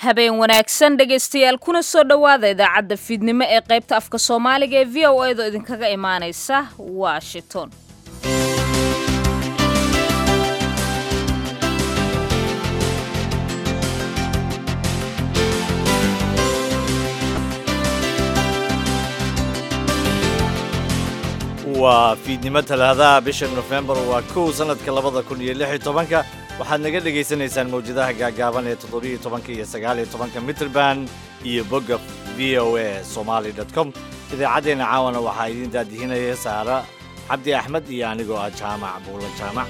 habeen wanaagsan dhegaystayaal kuna soo dhowaada idaacadda fiidnimo ee qaybta afka soomaaliga ee v o edo idinkaga imaanaysa washington waa fiidnimo talaadaha bisha nofembar waa kow sannadka labada kun iyo lix iyo tobanka waxaad naga dhegaysanaysaan mawjadaha gaagaaban ee toddobiyo tobanka iyo sagaaliyo tobanka mitrband iyo bogga v o a somaali dot com idaacaddeenna caawana waxaa idiin daadihinaya saara cabdi axmed iyo anigoo ah jaamac buulo jaamac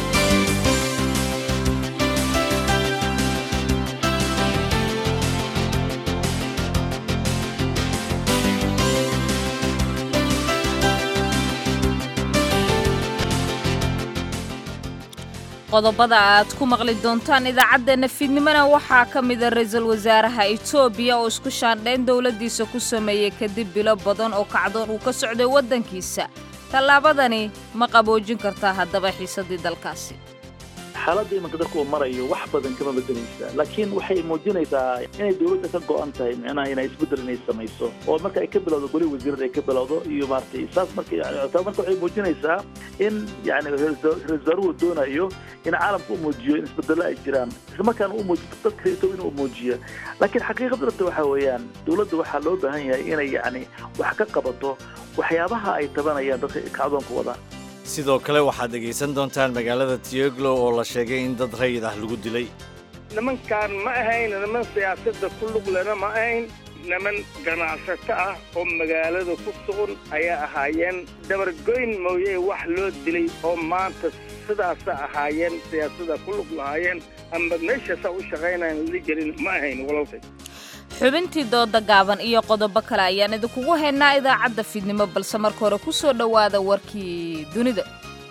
qodobada aad ku maqli doontaan idaacaddeenna fiidnimona waxaa ka mida ra-iisul wasaaraha etoobiya oo isku shaandhayn dowladdiisa ku sameeyey kadib bilo badan oo kacdoon uu ka socday waddankiisa tallaabadani ma qaboojin kartaa haddaba xiisaddii dalkaasi xaaladda imanka dadka uu marayo wax badan kama bedelaysa laakiin waxay muujinaysaa inay dowladda ka go-an tahay micnaha inay isbeddel inay samayso oo marka ay ka bilowdo goli wasiirada ay ka bilowdo iyo maaragtay saas marka taa marka waxay muujinaysaa in yani ra-isul wasaaruhu doonayo in caalamka u muujiyo in isbedello ay jiraan isla markaana u muujiyo dadka reeto inuu muujiyo laakiin xaqiiqada dhabta waxa weeyaan dowladda waxaa loo baahan yahay inay yacni wax ka qabato waxyaabaha ay tabanayaan dadka kacdoonka wada sidoo kale waxaad dhegaysan doontaan magaalada tioglo oo la sheegay in dad rayid ah lagu dilay nimankaan ma ahayn niman siyaasadda ku luglena ma ahayn niman ganacsato ah oo magaalada ku sugan ayaa ahaayeen dabargoyn mooye wax loo dilay oo maanta sidaasa ahaayeen siyaasada ku lug lahaayeen amba meeshaasaa u shaqaynayan la gelin ma ahayn walaalkay xubintii dooda gaaban iyo qodobo kale ayaan idinkugu haynaa idaacadda fiidnimo balse marka hore ku soo dhowaada warkii dunida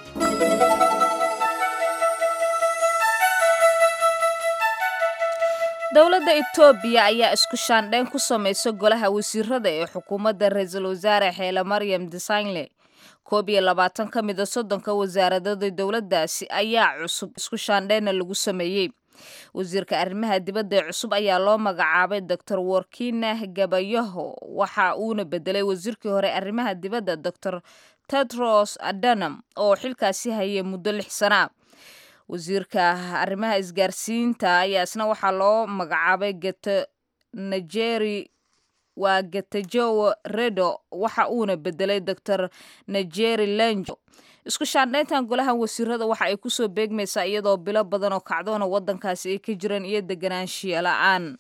dowladda etoobiya ayaa isku shaandhayn ku samaysa golaha wasiirada ee xukuumadda ra-iisul wasaare xeele maryam desagnle koob iyo labaatan ka mida soddonka wasaaradada dowladdaasi ayaa cusub isku shaandhaynna lagu sameeyey wasiirka arrimaha dibadda ee cusub ayaa loo magacaabay doctor workina gabayaho waxa uuna bedelay wasiirkii hore arrimaha dibadda doctor tedros adanam oo xilkaasi hayay muddo lix sana wasiirka arrimaha isgaarsiinta ayaa isna waxaa loo magacaabay gete nigeri waa getajowo redo waxa uuna bedelay doctor nigeri lenjo isku shaandhayntan golahan wasiirada waxa ay kusoo beegmaysaa iyadoo bilo badan oo kacdoona waddankaasi ay ka jireen iyo deganaanshiya la-aan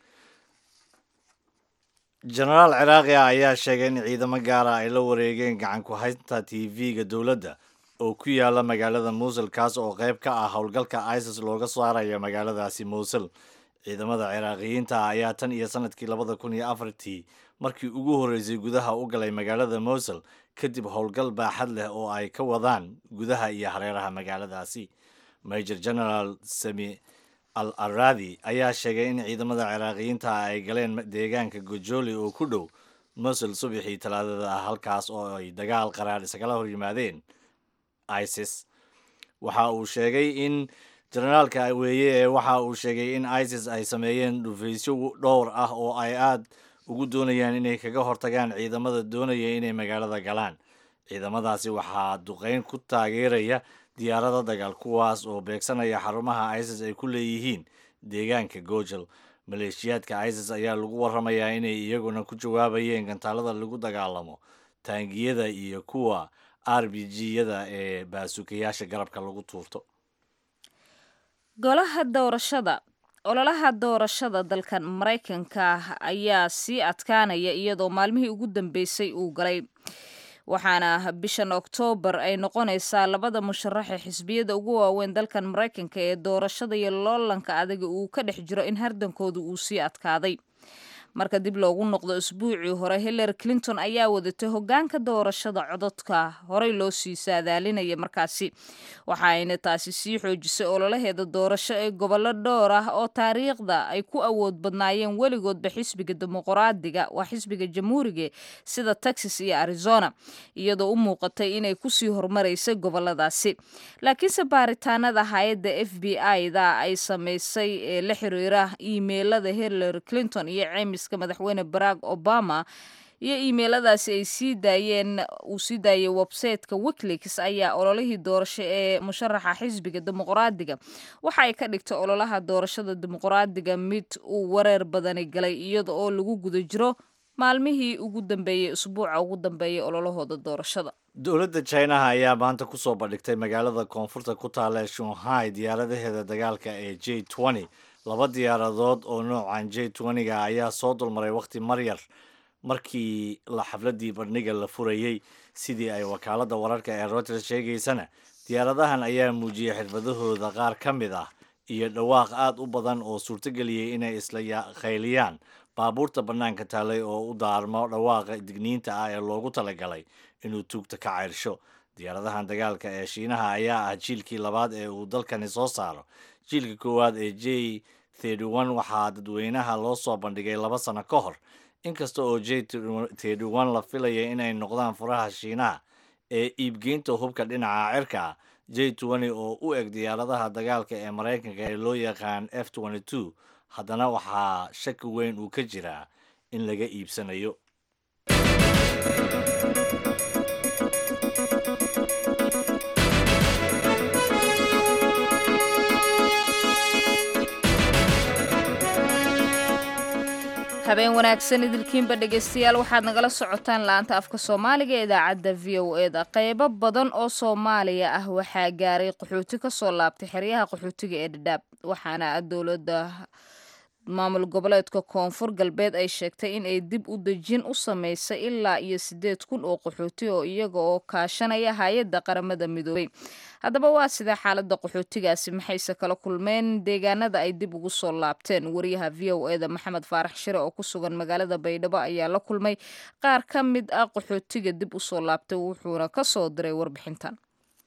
jenaraal ciraaqi ah ayaa sheegay in ciidamo gaara ay la wareegeen gacan ku haynta t v-ga dowladda oo ku yaala magaalada muusul kaas oo qayb ka ah howlgalka isis looga saarayo magaaladaasi muusul ciidamada ciraaqiyiinta ah ayaa tan iyo sanadkii labada kun iyo afartii markii ugu horreysay gudaha u galay magaalada mousul kadib howlgal baaxad leh oo ay ka wadaan gudaha iyo hareeraha magaaladaasi major general sami al aradi ayaa sheegay in ciidamada ciraaqiyiinta ah ay galeen deegaanka gojoli oo ku dhow mousul subaxii talaadada ah halkaas oo ay dagaal qaraar isagala hor yimaadeen isis waxa uu sheegay in generaalka weeye ee waxa uu sheegay in isis ay sameeyeen dhufaysyo dhowr ah oo ay aad ugu doonayaan inay kaga hortagaan ciidamada doonaya inay magaalada galaan ciidamadaasi waxaa duqeyn ku taageeraya diyaarada dagaal kuwaas oo beegsanaya xarumaha isis ay ku leeyihiin deegaanka gojal maleeshiyaadka isis ayaa lagu waramayaa inay iyaguna ku jawaabayeen gantaalada lagu dagaalamo taangiyada iyo kuwa r b g-yada ee baasukayaasha garabka lagu tuurto golaha doorashada ololaha doorashada dalkan maraykanka ayaa sii adkaanaya iyadoo maalmihii ugu dambeysay uu galay waxaana bishan oktoobar ay noqonaysaa labada musharaxe xisbiyada ugu waaweyn dalkan maraykanka ee doorashada iyo loolanka adaga uu ka dhex jiro in hardankooda uu sii adkaaday marka dib loogu noqdo isbuucii hore hillary clinton ayaa wadatay hogaanka doorashada cododka horey loo sii saadaalinaya markaasi waxa ayna taasi sii xoojisay ololaheeda doorasho ee gobollo dhowr ah oo taariikhda ay ku awood badnaayeen weligoodba xisbiga dimuqraadiga waa xisbiga jamhuuriga sida texas iyo arizona iyadoo u muuqatay inay kusii hormaraysay goboladaasi laakiinse baaritaanada hay-adda f b i da ay samaysay ee la xiriira iimeylada hillary clinton iyo ceymiska madaxweyne barack obama iyo iimeyladaasi ay sii daayeen uu sii daayay websayteka wikileaks ayaa ololihii doorasho ee musharaxa xisbiga dimuqraadiga waxa ay ka dhigtay ololaha doorashada dimuqraadiga mid uu wareer badani galay iyada oo lagu guda jiro maalmihii ugu dambeeyey usbuuca ugu dambeeyay ololahooda doorashada dowladda chinaha ayaa maanta kusoo bandhigtay magaalada koonfurta ku taala ee shanghai diyaaradaheeda dagaalka ee j twenty laba diyaaradood oo noocan j twenty-ga ayaa soo dulmaray wakhti maryar markii la xafladii bandhiga la furayey sidii ay wakaaladda wararka ee reuters sheegaysana diyaaradahan ayaa muujiyey xirfadahooda qaar ka mid ah iyo dhawaaq aad u badan oo suurtogeliyey inay isla khayliyaan baabuurta bannaanka taalay oo u daarmo dhawaaqa digniinta ah ee loogu talagalay inuu tuugta ka ceyrsho diyaaradahan dagaalka ee shiinaha ayaa ah jiilkii labaad ee uu dalkani soo saaro jiilka koowaad ee j thirty-one waxaa dadweynaha loo soo bandhigay laba sano ka hor inkasta oo j thirty-one la filaya inay noqdaan furaha shiinaha ee iibgeynta hubka dhinaca cirka j twenty oo u eg diyaaradaha dagaalka ee maraykanka ee loo yaqaan f twenty two haddana waxaa shaki weyn uu ka jiraa in laga iibsanayo habeen wanaagsan idilkiinba dhegaystayaal waxaad nagala socotaan la-anta afka soomaaliga ee idaacadda v o e da qeybo badan oo soomaaliya ah waxaa gaaray qaxooti kasoo laabtay xeryaha qaxootiga ee dhadhaab waxaana dowladda maamul goboleedka koonfur galbeed ay sheegtay in ay dib u dejin u sameysay ilaa iyo siddeed kun oo qaxooti oo iyaga oo kaashanaya hay-adda qaramada midoobay haddaba waa sidee xaaladda qaxootigaasi maxayse kala kulmeen deegaanada ay dib ugu soo laabteen wariyaha v o e da maxamed faarax shire oo ku sugan magaalada baydhabo ayaa la kulmay qaar ka mid ah qaxootiga dib u soo laabtay wuxuuna ka soo diray warbixintan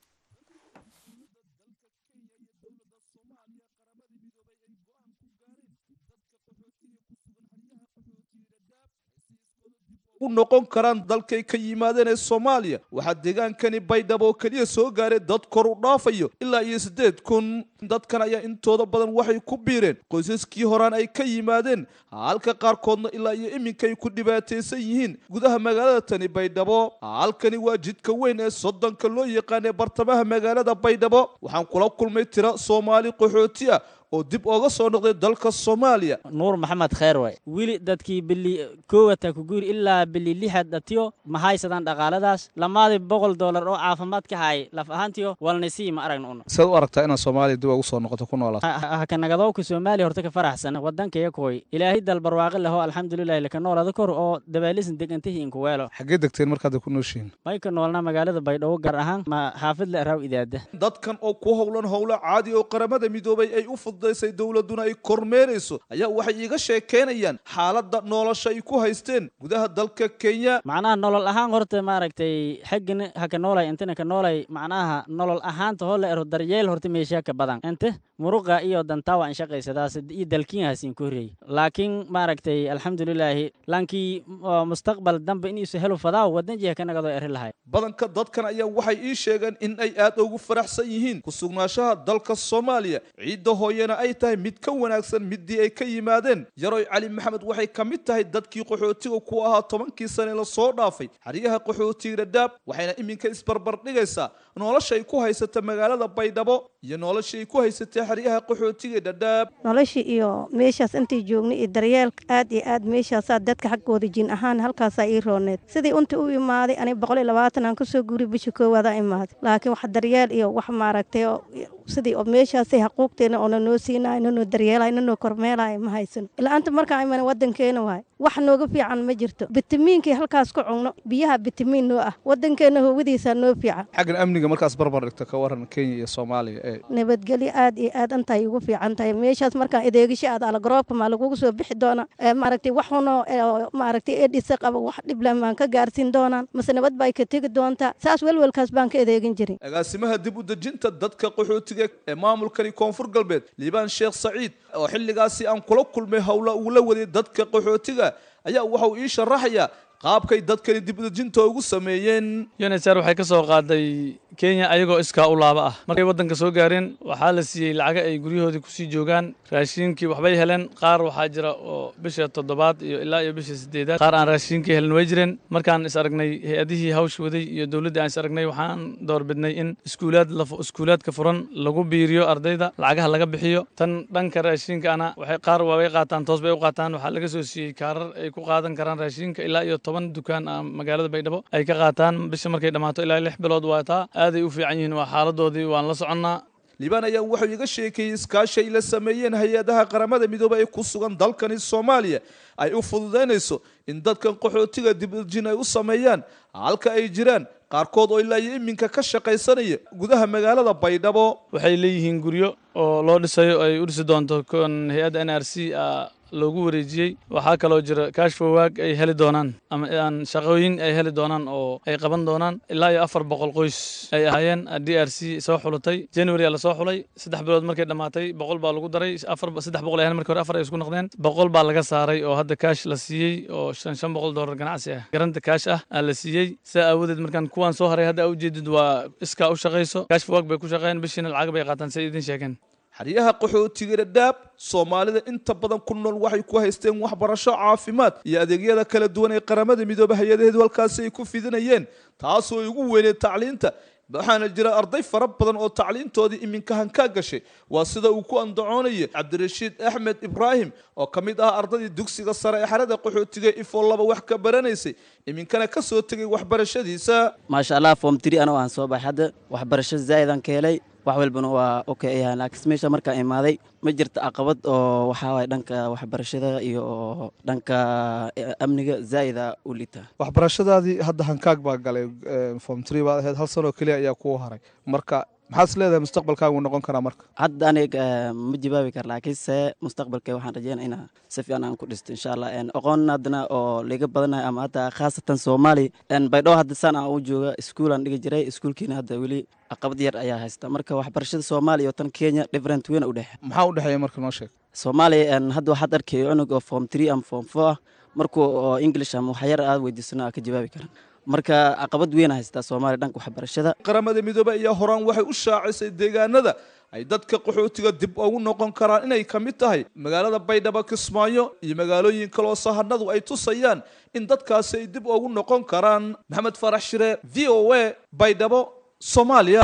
u noqon karaan dalkay ka yimaadeen ee soomaaliya waxaa deegaankani baydhabo oo keliya soo gaaray dad kor u dhaafayo ilaa iyo siddeed kun dadkan ayaa intooda badan waxay ku biireen qoysaskii horaan ay ka yimaadeen halka qaarkoodna ilaa iyo iminkay ku dhibaataysan yihiin gudaha magaalada tani baydhabo halkani waa jidka weyn ee soddonka loo yaqaan ee bartamaha magaalada baydhabo waxaan kula kulmay tira soomaali qaxooti ah oo dib ooga soo noqday dalka soomaaliya nuur maxamed kheer way weli dadkii bili koowata ku guuri ilaa bili lixad dhatiyo ma haysadaan dhaqaaladaas lamaadii boqol doolar oo caafimaad ka haay laf ahaantiyo walnasii ma aragna una saad u aragtaa inaad soomaaliya dib ugu soo noqoto ku noolaato hakanagadoowka soomaaliya horta ka faraxsan wadankaya koy ilaahay dal barwaaqi leho alxamdulilahi laka noolada kor oo dabaalisan degantihi inkuweelo xaggee degteen markaad ku nooshihiin may ka noolnaa magaalada baydhabo gaar ahaan ma xaafid le raaw idaada dadkan oo ku howlan howlo caadi oo qaramada midoobay ay u fududaysay dowladuna ay kormeerayso ayaa waxay iiga sheekeynayaan xaaladda nolosha ay ku haysteen gudaha dalka kenya macnaha nolol ahaan horta maaragtay xaggana haka noolay intana ka noolay macnaha nolol ahaanta hoo la ero daryeel horta meeshaa ka badan inte muruqa iyo dantaa waan shaqaysadaas iyo dalkiinhaasiin ku horreeyey laakiin maaragtay alxamdulilaahi laankii mustaqbal dambe iniisu helo fadaaw wadan jiha ka nagadoo eri lahay badanka dadkan ayaa waxay ii sheegeen in ay aad ugu faraxsan yihiin ku sugnaanshaha dalka soomaaliya ciidda hooyana ay tahay mid ka wanaagsan midii ay ka yimaadeen yaroy cali maxamed waxay ka mid tahay dadkii qaxootiga ku ahaa tobankii sane la soo dhaafay xeryaha qaxootiga dhadhaab waxayna iminka isbarbar dhigaysaa noloshay ku haysata magaalada baydhabo iyo noloshii ay ku haysatay xeryaha qaxootiga dhadhaab noloshii iyo meeshaas intay joognay iyo daryeelka aad iyo aad meeshaasaa dadka xaggooda jin ahaan halkaasaa ii rooneed sidii unta u imaaday aniga boqol iyo labaatan aan kasoo guuriy bisha koowaada imaaday laakiin wax daryeel iyo wax maaragtay sidii oo meeshaasay xaquuqteena oona noo siinayo nanoo daryeelayo nanoo kormeelayo ma haysano ila'aanta markaan imana wadankeena waay wax nooga fiican ma jirto bitamiinkii halkaas ku cugno biyaha bitamiin noo ah wadankeena howadiisaa noo fiican xaggan amniga markaas barbar dhigto ka waran kenya iyo soomaaliya ee nabadgelyo aad iyo aad antay ugu fiican tahay meeshaas markaan adeegisho aad alagroobka maa lagugu soo bixi doonaa maaragtay wax unoo maaragtay edhisa qaba wax dhiblan baan ka gaarsiin doonaan mase nabad bay ka tegi doontaa saas welwelkaas baan ka adeegin jirin agaasimaha dib u dejinta dadka qaxootiga ee maamulkani koonfur galbeed liibaan sheekh saciid oo xilligaasi aan kula kulmay howla uu la waday dadka qaxootiga ayaa waxa uu ii sharaxayaa qaabkay dadkani dib u dejinta ugu sameeyeen unsr waxay ka soo qaaday kenya ayagoo iskaa u laaba ah markay waddanka soo gaareen waxaa la siiyey lacaga ay guryahoodii kusii joogaan raashiinkii waxbay heleen qaar waxaa jira oo bisha toddobaad iyo ilaa iyo bisha sideedaad qaar aan raashiinkii helen way jireen markaan is aragnay hay-adihii hawsh waday iyo dowladdii aan is aragnay waxaan doorbidnay in iskuulaad iskuulaadka furan lagu biiriyo ardayda lacagaha laga bixiyo tan dhanka raashiinkaana waxay qaar waabay qaataan toos bay u qaataan waxaa laga soo siiyey kaarar ay ku qaadan karaan raashiinka ilaa iyo toban dukaan ah magaalada baydhabo ay ka qaataan bisha markay dhammaato ilaa lix bilood waa taa aaday u fiican yihiin waa xaaladoodii waan la soconnaa liibaan ayaa wuxuu iga sheekeeyey iskaashi ay la sameeyeen hay-adaha qaramada midoobey ee ku sugan dalkani soomaaliya ay u fududaynayso in dadkan qaxootiga dibdejin ay u sameeyaan halka ay jiraan qaarkood oo ilaa iyo iminka ka shaqaysanaya gudaha magaalada baydhabo waxay leeyihiin guryo oo loo dhisayo ay u dhisi doonto kon hay-adda n r c loogu wareejiyey waxaa kaloo jira kashfowaag ay heli doonaan ama aan shaqooyin ay heli doonaan oo ay qaban doonaan ilaa iyo afar boqol qoys ay ahaayeen d r c soo xulutay january aa lasoo xulay saddex bilood markay dhammaatay boqol baa lagu daray afar saddex boqol ay ahayn markii hore afar ay isku noqdeen boqol baa laga saaray oo hadda kaash la siiyey oo shan shan boqol dollar ganacsi ah garanta kaash ah aa la siiyey saa aawadeed markaan kuwaan soo haray hadda aa ujeedid waa iskaa u shaqayso kashfowaag bay ku shaqeeyeen bishiina lacag bay qaataan say idin sheegeen xeryaha qaxootiga dhadhaab soomaalida inta badan ku nool waxay ku haysteen waxbarasho caafimaad iyo adeegyada kala duwan ee qaramada midoobe hay-adaheedu halkaasi ay ku fidinayeen taasoo ay ugu weyneed tacliinta waxaana jira arday fara badan oo tacliintoodii iminka hankaa gashay waa sida uu ku andacoonaya cabdirashiid axmed ibraahim oo ka mid ah ardaydii dugsiga sare ee xerada qaxootiga ifoo laba wax ka baranaysay iminkana ka soo tegay waxbarashadiisa maasha allah form three anoo aan soo baxay hadda waxbarasho zaa'idaan ka helay wax walbana waa okay ayahay laakiin meesha markaan imaaday ma jirta caqabad oo waxaa waay dhanka waxbarashada iyo dhanka amniga zaa'ida u liita waxbarashadaadii hadda hankaag baa galay form tree baad ahayd hal sanoo keliya ayaa kuu haray marka maxaad is leedahay mustaqbalkaagu noqon karaa marka hadda aniga ma jawaabi kara laakiinse mustaqbalka waxaan rajeynaya inaa si fiican aan ku dhisto insha allah aqoon haddana oo liga badanayo ama hadda khaasatan soomaali baydhabo hadda saan aan u jooga iskuulaan dhigi jiray iskuulkiina hadda weli caqabad yar ayaa haysta marka waxbarashada soomaaliya oo tan kenya different weyn u dhexe maxaa u dhexeeya marka noo sheeg soomaaliya hadda waxaad arkay cunug oo form three ama form four ah markuu oo english ama waxyar aad weydiisano aa ka jawaabi karan marka caqabad weyn haystaa soomaaliya dhanka waxbarashada qaramada midoobe ayaa horaan waxay u shaacisay deegaanada ay dadka qaxootiga dib ugu noqon karaan inay ka mid tahay magaalada baydhabo kismaayo iyo magaalooyin kaloo sahanadu ay tusayaan in dadkaasi ay dib ugu noqon karaan maxamed farax shire v o a baydhabo soomaaliya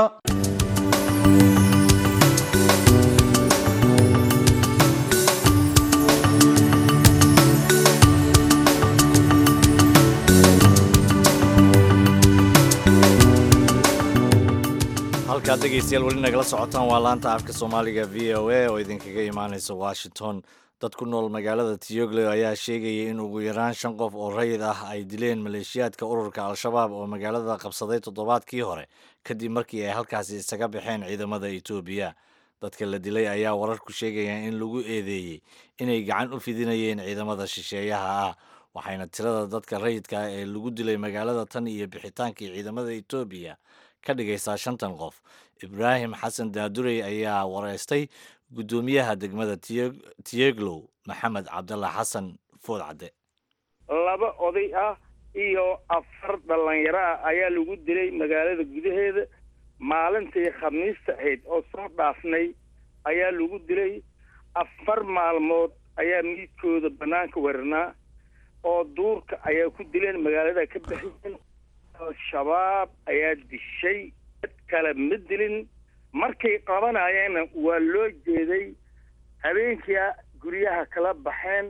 halkaad dhegaystayaal weli nagala socotaan waa laanta afka soomaaliga v o a oo idinkaga imaanaysa washington dad ku nool magaalada tiyoglo ayaa sheegaya in ugu yaraan shan qof oo rayid ah ay dileen maleeshiyaadka ururka al-shabaab oo magaalada qabsaday toddobaadkii hore kadib markii ay halkaasi isaga baxeen ciidamada etoobiya dadka la dilay ayaa wararku sheegaya in lagu eedeeyey inay gacan u fidinayeen ciidamada shisheeyaha ah waxayna tirada dadka rayidka ah ee lagu dilay magaalada tan iyo bixitaankii ciidamada etoobiya ka dhigaysaa shantan qof ibraahim xasan daadurey ayaa wareystay guddoomiyaha degmada tiyeglow maxamed cabdalla xasan foodcadde laba oday ah iyo afar dhallinyaro ah ayaa lagu dilay magaalada gudaheeda maalintii khamiista ahayd oo soo dhaafnay ayaa lagu dilay afar maalmood ayaa miidkooda bannaanka waranaa oo duurka ayaa ku dileen magaalada ka baxiyeen al-shabaab ayaa dishay dad kale ma dilin markay qabanayeenna waa loo jeeday habeenkia guryaha kala baxeen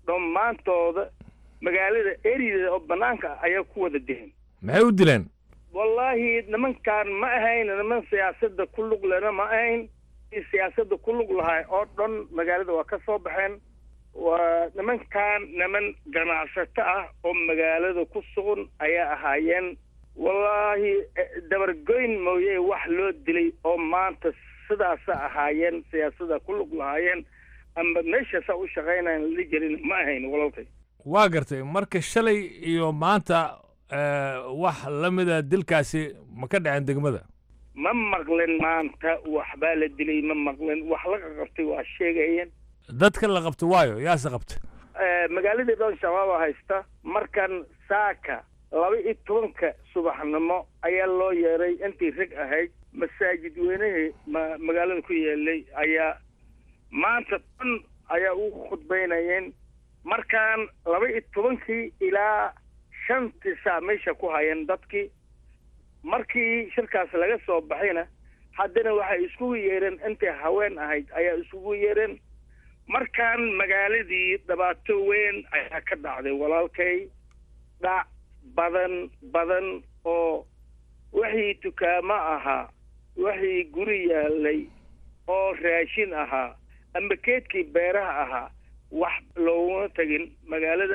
dhammaantooda magaalada erideeda oo bannaanka ah ayaa ku wada dileen maxay u dileen wallaahi nimankaan ma ahayn niman siyaasadda ku lug lena ma ahayn siyaasadda ku lug lahay oo dhan magaalada waa ka soo baxeen waa nimankan niman ganacsato ah oo magaalada ku sugan ayaa ahaayeen wallaahi dabargoyn mooye wax loo dilay oo maanta sidaasa ahaayeen siyaasada ku lug lahaayeen amba meeshaasaa u shaqaynayan la jirin ma ahayn walalkay waa gartay marka shalay iyo maanta wax la mida dilkaasi ma ka dhaceen degmada ma maqlin maanta waxbaa la dilay ma maqlin wax laga qabtay waa sheegayeen dadka la qabta waayo yaase qabta magaaladii dhan shabaaba haysta markan saaka laba iyo tobanka subaxnimo ayaa loo yeeray intii rag ahayd masaajid weynihii ma magaalada ku yeelay ayaa maanta dhan ayaa ugu khudbaynayeen markaan laba iyo tobankii ilaa shantii saa meesha ku hayeen dadkii markii shirkaas laga soo baxayna haddana waxay iskugu yeereen intii haween ahayd ayaa iskugu yeereen markaan magaaladii dhibaato weyn ayaa ka dhacday walaalkay dhac badan badan oo wixii dukaamo ahaa wixii guri yaalay oo raashin ahaa amba keedkii beeraha ahaa wax looguma tegin magaalada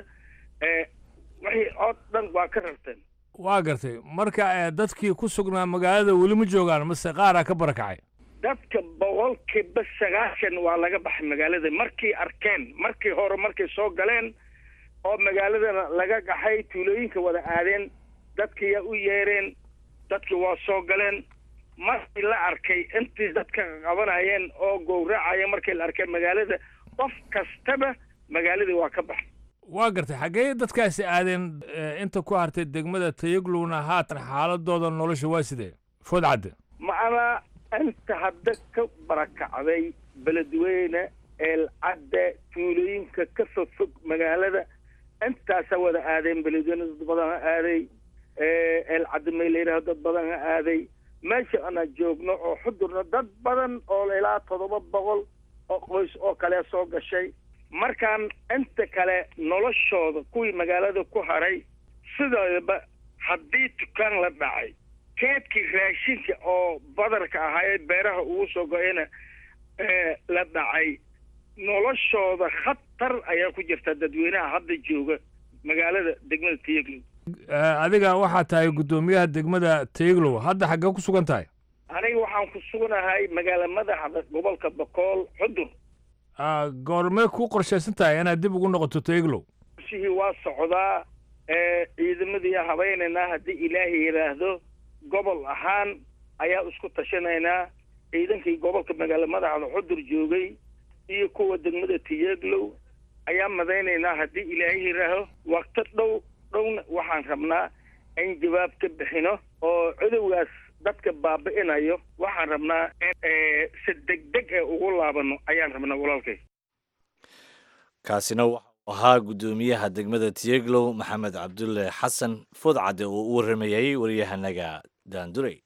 wixii oo dhan waa ka rarteen waa gartay marka dadkii ku sugnaa magaalada weli ma joogaan mase qaaraa ka barakacay dadka boqolkiiba sagaashan waa laga baxay magaalada markii arkeen markii hore markay soo galeen oo magaaladana laga gaxay tuulooyinka wada aadeen dadkiiyaa u yeereen dadkii waa soo galeen markii la arkay intii dadka qabanayeen oo gowracaya markii la arkay magaalada qof kastaba magaaladii waa ka baxay waa gartay xaggee dadkaasi aadeen inta ku hartay degmada tayaglowna haatan xaaladooda nolosha waa sidee food cadde macnaa inta hadda ka barakacday beledweyne eelcadde tuulooyinka ka fogfog magaalada intaasaa wada aadeen beledweyne dad badan ha aaday eelcadde may la yidhaho dad badan ha aaday meesha ana joogno oo xudurna dad badan oo ilaa toddoba boqol oo qoys oo kale soo gashay markaan inta kale noloshooda kuwii magaalada ku haray sidoodaba haddii dukaan la dhacay keedkii raashinka oo badarka ahaa ee beeraha ugu soo go-ayna la dhacay noloshooda khatar ayaa ku jirta dadweynaha hadda jooga magaalada degmada tayaglow adiga waxaa tahay guddoomiyaha degmada tayaglow hadda xaggee ku sugan tahay aniga waxaan ku suganahay magaala madaxda gobolka bokool xudur goormee ku qorshaysan tahay inaad dib ugu noqoto tayaglow shihii waa socdaa ciidamadii habaynaynaa haddii ilaahay yidhaahdo gobol ahaan ayaa isku tashanaynaa ciidankii gobolka magaala madaxda xudur joogay iyo kuwa degmada tiyaglow ayaa madaynaynaa haddii ilaahay yidhaaho wakto dhow dhowna waxaan rabnaa in jawaab ka bixino oo cudowgaas dadka baabi'inayo waxaan rabnaa in si degdeg ee ugu laabano ayaan rabnaa walaalkay kaasina waxau ahaa guddoomiyaha degmada tiyeglow maxamed cabdulle xasan foodcadde oo u warramayay waryahanaga daandurey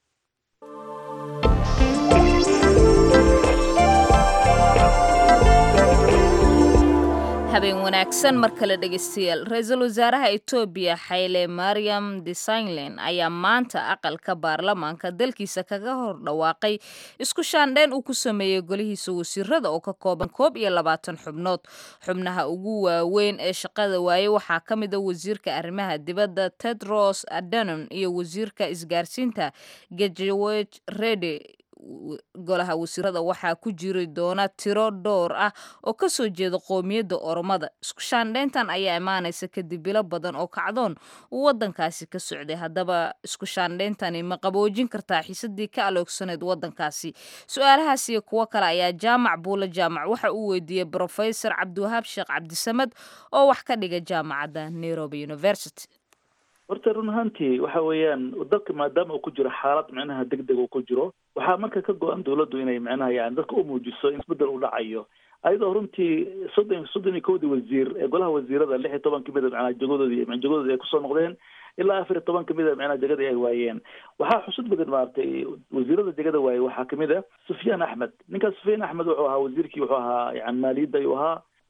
habeen wanaagsan mar kale dhegeystayaal ra-iisul wasaaraha etoobiya xayle mariam desagnlen ayaa maanta aqalka baarlamaanka dalkiisa kaga hor dhawaaqay isku shaandheyn uu ku sameeyey golihiisa wasiirada oo ka kooban koob iyo labaatan xubnood xubnaha ugu waaweyn ee shaqada waaye waxaa ka mid a wasiirka arrimaha dibadda tedros adanon iyo wasiirka isgaarsiinta gejeweg rede golaha wasiirada waxaa ku jiri doona tiro dhowr ah oo kasoo jeeda qoomiyadda oromada isku shaandheyntan ayaa imaanaysa kadib bilo badan oo kacdoon uu wadankaasi ka socday haddaba isku shaandheyntani ma qaboojin kartaa xiisadii ka aloogsaneyd wadankaasi su-aalahaas iyo kuwo kale ayaa jaamac buule jaamac waxa uu weydiiyey brofesor cabdiwahaab sheekh cabdisamed oo wax ka dhiga jaamacadda nairobi university horta run ahaantii waxa weeyaan dalka maadaama uu ku jiro xaalad micnaha deg deg uu ku jiro waxaa marka ka go-an dawladdu inay micnaha yani dadka u muujiso in isbedel u dhacayo ayadoo runtii soddon soddon iyo kowdii wasiir ee golaha wasiirada lix iyo toban kamid a micnaha jagadoodii jagadoodii ay kusoo noqdeen ilaa afar iyo toban kamid a micnaha jagadii ay waayeen waxaa xusud badan maaragtay wasiirada jagada waaye waxaa kamid a sufyaan axmed ninkaas sufyaan axmed wuxuu ahaa wasiirkii wuxuu ahaa yani maaliyadda ayuu ahaa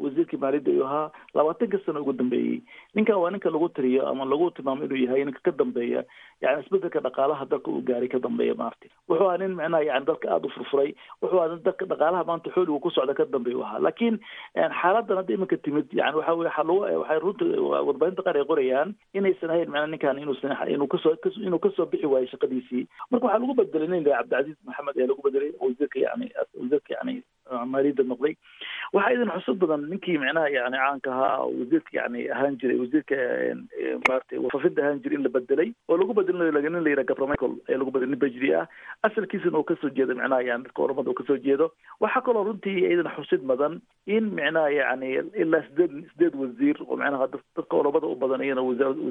wasiirkii maaliyadda ayuu ahaa labaatanka sano ugu dambeeyey ninkan waa ninka lagu tiriyo ama lagu tilmaamo inuu yahay ninka ka dambeeya yani isbedelka dhaqaalaha dalka uu gaaray ka dambeeya maarti wuxuu ahaa nin macnaha yani dalka aada u furfuray wuxuu ahaa nin dalka dhaqaalaha maanta xooligu ku socda ka dambeeya u ahaa laakiin xaaladan hadda iminka timid yani waxa weye waxa lagu waxay runta warbaahinta qaar ay qorayaan inaysan ahayn macnaha ninkan inuusan inuu kasoo inuu kasoo bixi waayo shaqadiisii marka waxaa lagu bedelay nin cabdicasiis maxamed ayaa lagu bedelay wasiirka yani wasiirka yani maaliyadda noqday waxaa idin xusud badan ninkii macnaha yani caanka ahaa wasiirka yani ahaan jiray wasiirka maarata wafafinta ahaan jiray in la bedelay oo lagu bedelinayo nin la yidhaha gabra michael ayaa lagu bedelay nin bajri ah asalkiisana uu kasoo jeedo macnaha yani dadka oramada uu kasoo jeedo waxaa kaloo runtii idin xusid badan in macnaha yani ilaa sideed sideed wasiir oo macnaha dadka oramada u badan iyana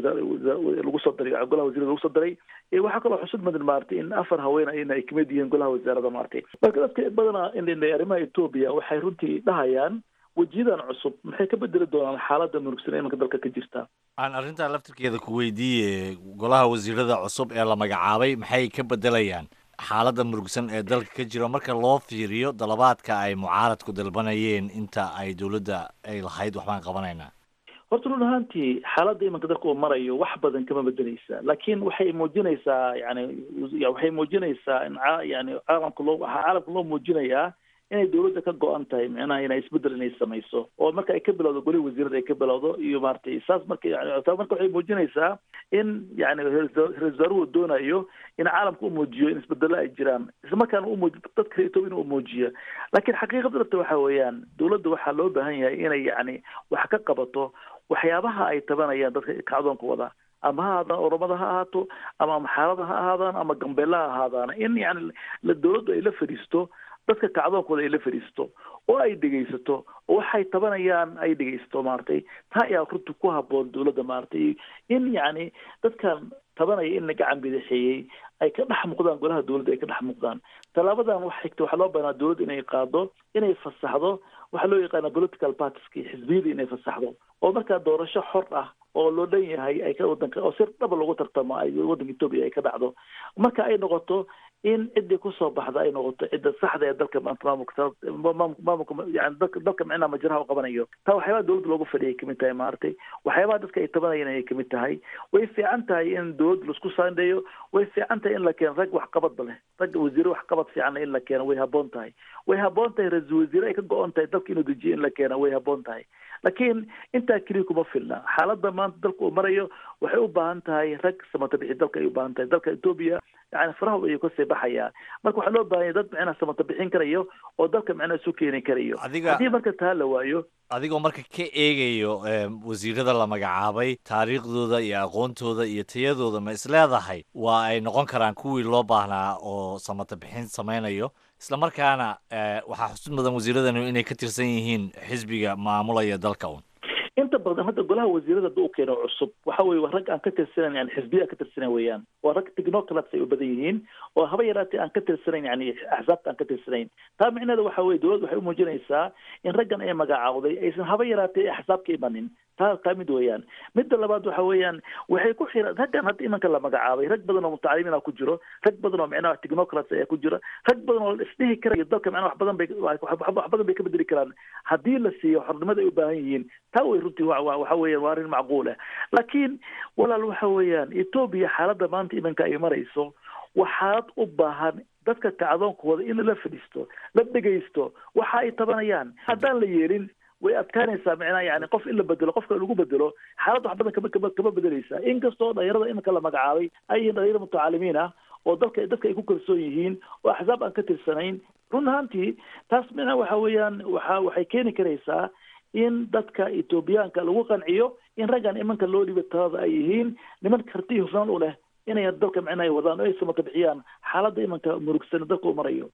lagu soo daray golaha wasiirada lagu soo daray waxaa kaloo xusud badan maarata in afar haween ayna ay kamid yihiin golaha wasaarada maarata marka dadka badana arrimaha etoobiya waxay runtii dhahayaan wejiyadan cusub maxay ka bedeli doonaan xaaladda murugsan imanka dalka ka jirta aan arrintaa laftirkeeda ku weydiiye golaha wasiirada cusub ee la magacaabay maxay ka bedelayaan xaaladda murugsan ee dalka ka jiro marka loo fiiriyo dalabaadka ay mucaaradku dalbanayeen inta ay dowladda ay lahayd waxbaan qabanaynaa horta run ahaantii xaaladda imanka dalka uu marayo wax badan kama bedeleysa laakiin waxay muujinaysaa yani waxay muujinaysaa in yani caalamka loo waxaa caalamka loo muujinayaa inay dowladda ka go-an tahay micnaha inay isbedel inay samayso oo marka ay ka bilowdo goli wasiirada ay ka bilowdo iyo maaragtay saas marka taa marka waxay muujinaysaa in yani ra-isul wasaaruhu doonayo in caalamka u muujiyo in isbedelo ay jiraan islamarkaana umuuji dadka reer etoobiya inuu muujiyo laakiin xaqiiqada dhabta waxa weeyaan dowladda waxaa loo baahan yahay inay yani wax ka qabato waxyaabaha ay tabanayaan dadka kacdoonka wada ama ha ahaadaan oromada ha ahaato ama maxaarada ha ahaadaan ama gambeella ha ahaadaan in yani dowladdu ay la fadhiisto dadka kacdoonkooda ay la fadhiisto oo ay dhegaysato oo waxay tabanayaan ay dhegaysato maaragtay taa ayaa runta ku haboon dowladda maaragtay in yani dadkan tabanaya in la gacan bidixeeyey ay ka dhex muuqdaan golaha dowladda ay ka dhex muuqdaan tallaabadan wax xigta waxaa loo baanaa dowladda inay qaado inay fasaxdo waxaa loo yaqaana political partiska xisbiyada inay fasaxdo oo markaa doorasho xor ah oo loo dhan yahay ay ka wadanka oo si dhaba lagu tartamo ay waddanka etoobiya ay ka dhacdo marka ay noqoto in ciddii kusoo baxda ay noqoto cidda saxda ee dalka maanta maamulka maamulka yani dalka dalka micnaha majraha u qabanayo taa waxyaabaha dowladda loogu fadhiyay kamid tahay maaragtay waxyaabaha dadka ay tabanayeen ayay kamid tahay way fiican tahay in dowladda laisku saandheeyo way fiican tahay in la keeno rag waxqabadba leh rag wasiire waxqabad fiicanna in la keeno way haboon tahay way haboon tahay ra-iisul wasiire ay ka go-on tahay dalka inuu dejiyo in la keeno way haboon tahay laakiin intaa keliya kuma filna xaaladda maanta dalka uu marayo waxay u baahan tahay rag samata bixi dalka ay u baahan tahay dalka etoobiya yani faraha ayuu kasii baxayaa marka waxaa loo baahanya dad micnaha samata bixin karayo oo dalka micnaha isu keeni karayo Adiga- haddii marka taa la waayo adigoo marka ka eegayo em, wasiirada la magacaabay taariikhdooda iyo aqoontooda iyo tayadooda ma isleedahay waa ay noqon karaan kuwii loo baahnaa oo samata bixin samaynayo isla markaana eh, waxaa xusud mudan wasiiradanu inay ka tirsan yihiin xisbiga maamulaya dalka un inta badan hadda golaha wasiirada hadda u keeno cusub waxa weye waa rag aan ka tirsanayn yani xisbiya ka tirsanayn weeyaan waa rag technocrats ay u badan yihiin oo haba yaraatee aan ka tirsanayn yani axsaabta aan ka tirsanayn taa micnaheeda waxa weye dowladda waxay u muujinaysaa in raggan ay magacaawday aysan haba yaraatee axsaab ka imanin taa taa mid weeyaan midda labaad waxa weeyaan waxay ku xiran raggan hadda imanka la magacaabay rag badan oo mutacalimiina ku jiro rag badan oo micnaha technocrats ayaa ku jira rag badan oo isdhihi karayo dalka micnaha wax badan bay wax wax badan bay ka bedeli karaan haddii la siiyo xornimada ay u baahan yihiin taa way runtii wa wa- waxa weeyaan waa arrin macquul ah laakiin walaal waxa weeyaan etoobiya xaaladda maanta imanka ay marayso waa xaalad u baahan dadka kacdoonkooda in la fadhiisto la dhegaysto waxa ay tabanayaan haddaan la yeelin way adkaanaysaa micnaha yani qof in la bedelo qofka lagu bedelo xaalad wax badan kama kama kama bedeleysa inkastoo dhalinyarada iminka la magacaabay ay yihiin dhalinyaro mutacalimiin ah oo dalka dadka ay ku kalsoon yihiin oo axsaab aan ka tirsanayn run ahaantii taas micnaha waxa weeyaan waxa waxay keeni karaysaa in dadka etoobiyaanka lagu qanciyo in raggan imanka loo dhiba talada ay yihiin niman karti iyo hufnaan u leh inay dalka micnaha ay wadaan oo ay samata bixiyaan xaaladda imanka murugsan dalka u marayo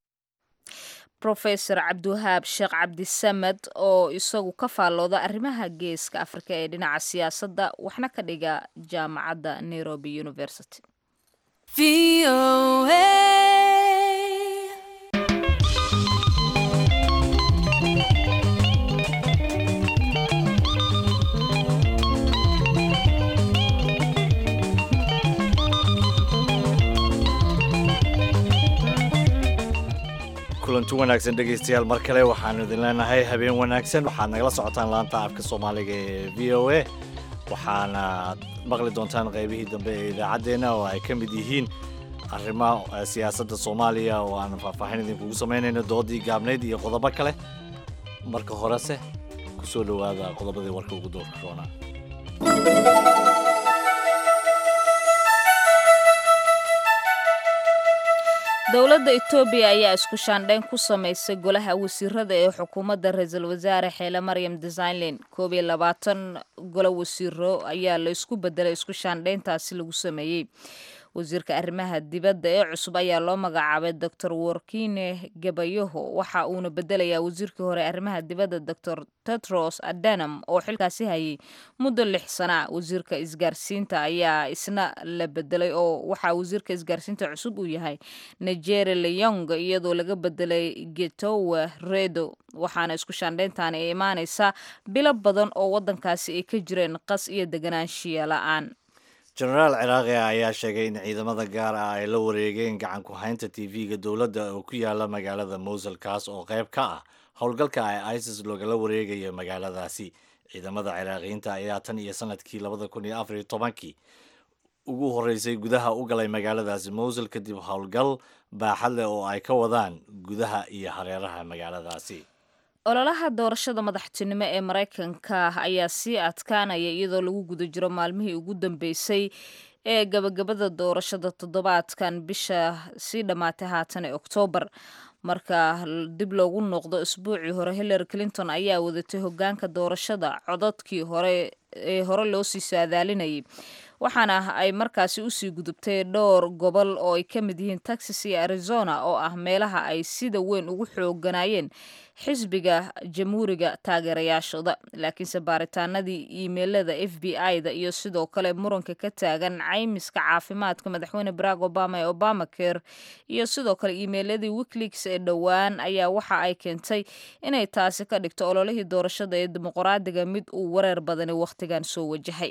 profesor cabdiwahaab sheekh cabdisamed oo isagu ka faallooda arrimaha geeska afrika ee dhinaca siyaasadda waxna ka dhiga jaamacadda nairobi university kulanti wanaagsan dhegaystayaal mar kale waxaanu idin leenahay habeen wanaagsan waxaad nagala socotaan laanta afka soomaaliga ee v o a waxaana maqli doontaan qaybihii dambe ee idaacaddeenna oo ay ka mid yihiin arrimaha siyaasadda soomaaliya oo aan faahfaahin idinkugu samaynayno doodii gaabnayd iyo qodobo kale marka horese ku soo dhowaada qodobadii warka ugu doorka roonaa dowladda etoobiya ayaa isku shaandhayn ku samaysay golaha wasiirada ee xukuumadda ra-iisul wasaare xeele maryam desainlen koob iyo labaatan golo wasiiro ayaa la isku bedelay isku shaandhayntaasi lagu sameeyey wasiirka arrimaha dibadda ee cusub ayaa loo magacaabay doctor workine gabayaho waxa uuna bedelayaa wasiirkii hore arrimaha dibadda doctor tetros adanam oo xilkaasi hayay muddo lix sana wasiirka isgaarsiinta ayaa isna la bedelay oo waxaa wasiirka isgaarsiinta cusub uu yahay nigeri leyong iyadoo laga bedelay getowe redo waxaana isku shaandhayntaani ay imaanaysaa bilo badan oo waddankaasi ay ka jireen qas iyo deganaanshiya la-aan jenaraal ciraaqi ayaa sheegay in ciidamada gaar ah ay la wareegeen gacan ku haynta tv-ga dowladda oo ku yaala magaalada mowsul kaas oo qayb ka ah howlgalka ay isis loogala wareegayo magaaladaasi ciidamada ciraaqiyiinta ayaa tan iyo sanadkii labada kun iyo afar iyo tobankii ugu horeysay gudaha u galay magaaladaasi mowsul kadib howlgal baaxad leh oo ay ka wadaan gudaha iyo hareeraha magaaladaasi ololaha doorashada madaxtinimo ee maraykanka ayaa sii adkaanaya iyadoo lagu guda jiro maalmihii ugu dambeysay ee gabagabada doorashada toddobaadkan bisha sii dhammaatay haatan ee oktoobar marka dib loogu noqdo isbuucii hore hillary clinton ayaa wadatay hogaanka doorashada codadkii hore ee hore loo sii saadaalinayay waxaana ay markaasi usii gudubtay dhowr gobol oo ay ka mid yihiin texas iyo arizona oo ah meelaha ay sida weyn ugu xooganayeen xisbiga jamhuuriga taageerayaashooda laakiinse baaritaanadii iimeilada f b i-da iyo sidoo kale muranka ka taagan caymiska caafimaadka madaxweyne barack obama ee obama care iyo sidoo kale iimeiladii wikileaks ee dhowaan ayaa waxa ay keentay inay taasi ka dhigto ololihii doorashada ee dimuqraadiga mid uu wareer badani wakhtigan soo wajahay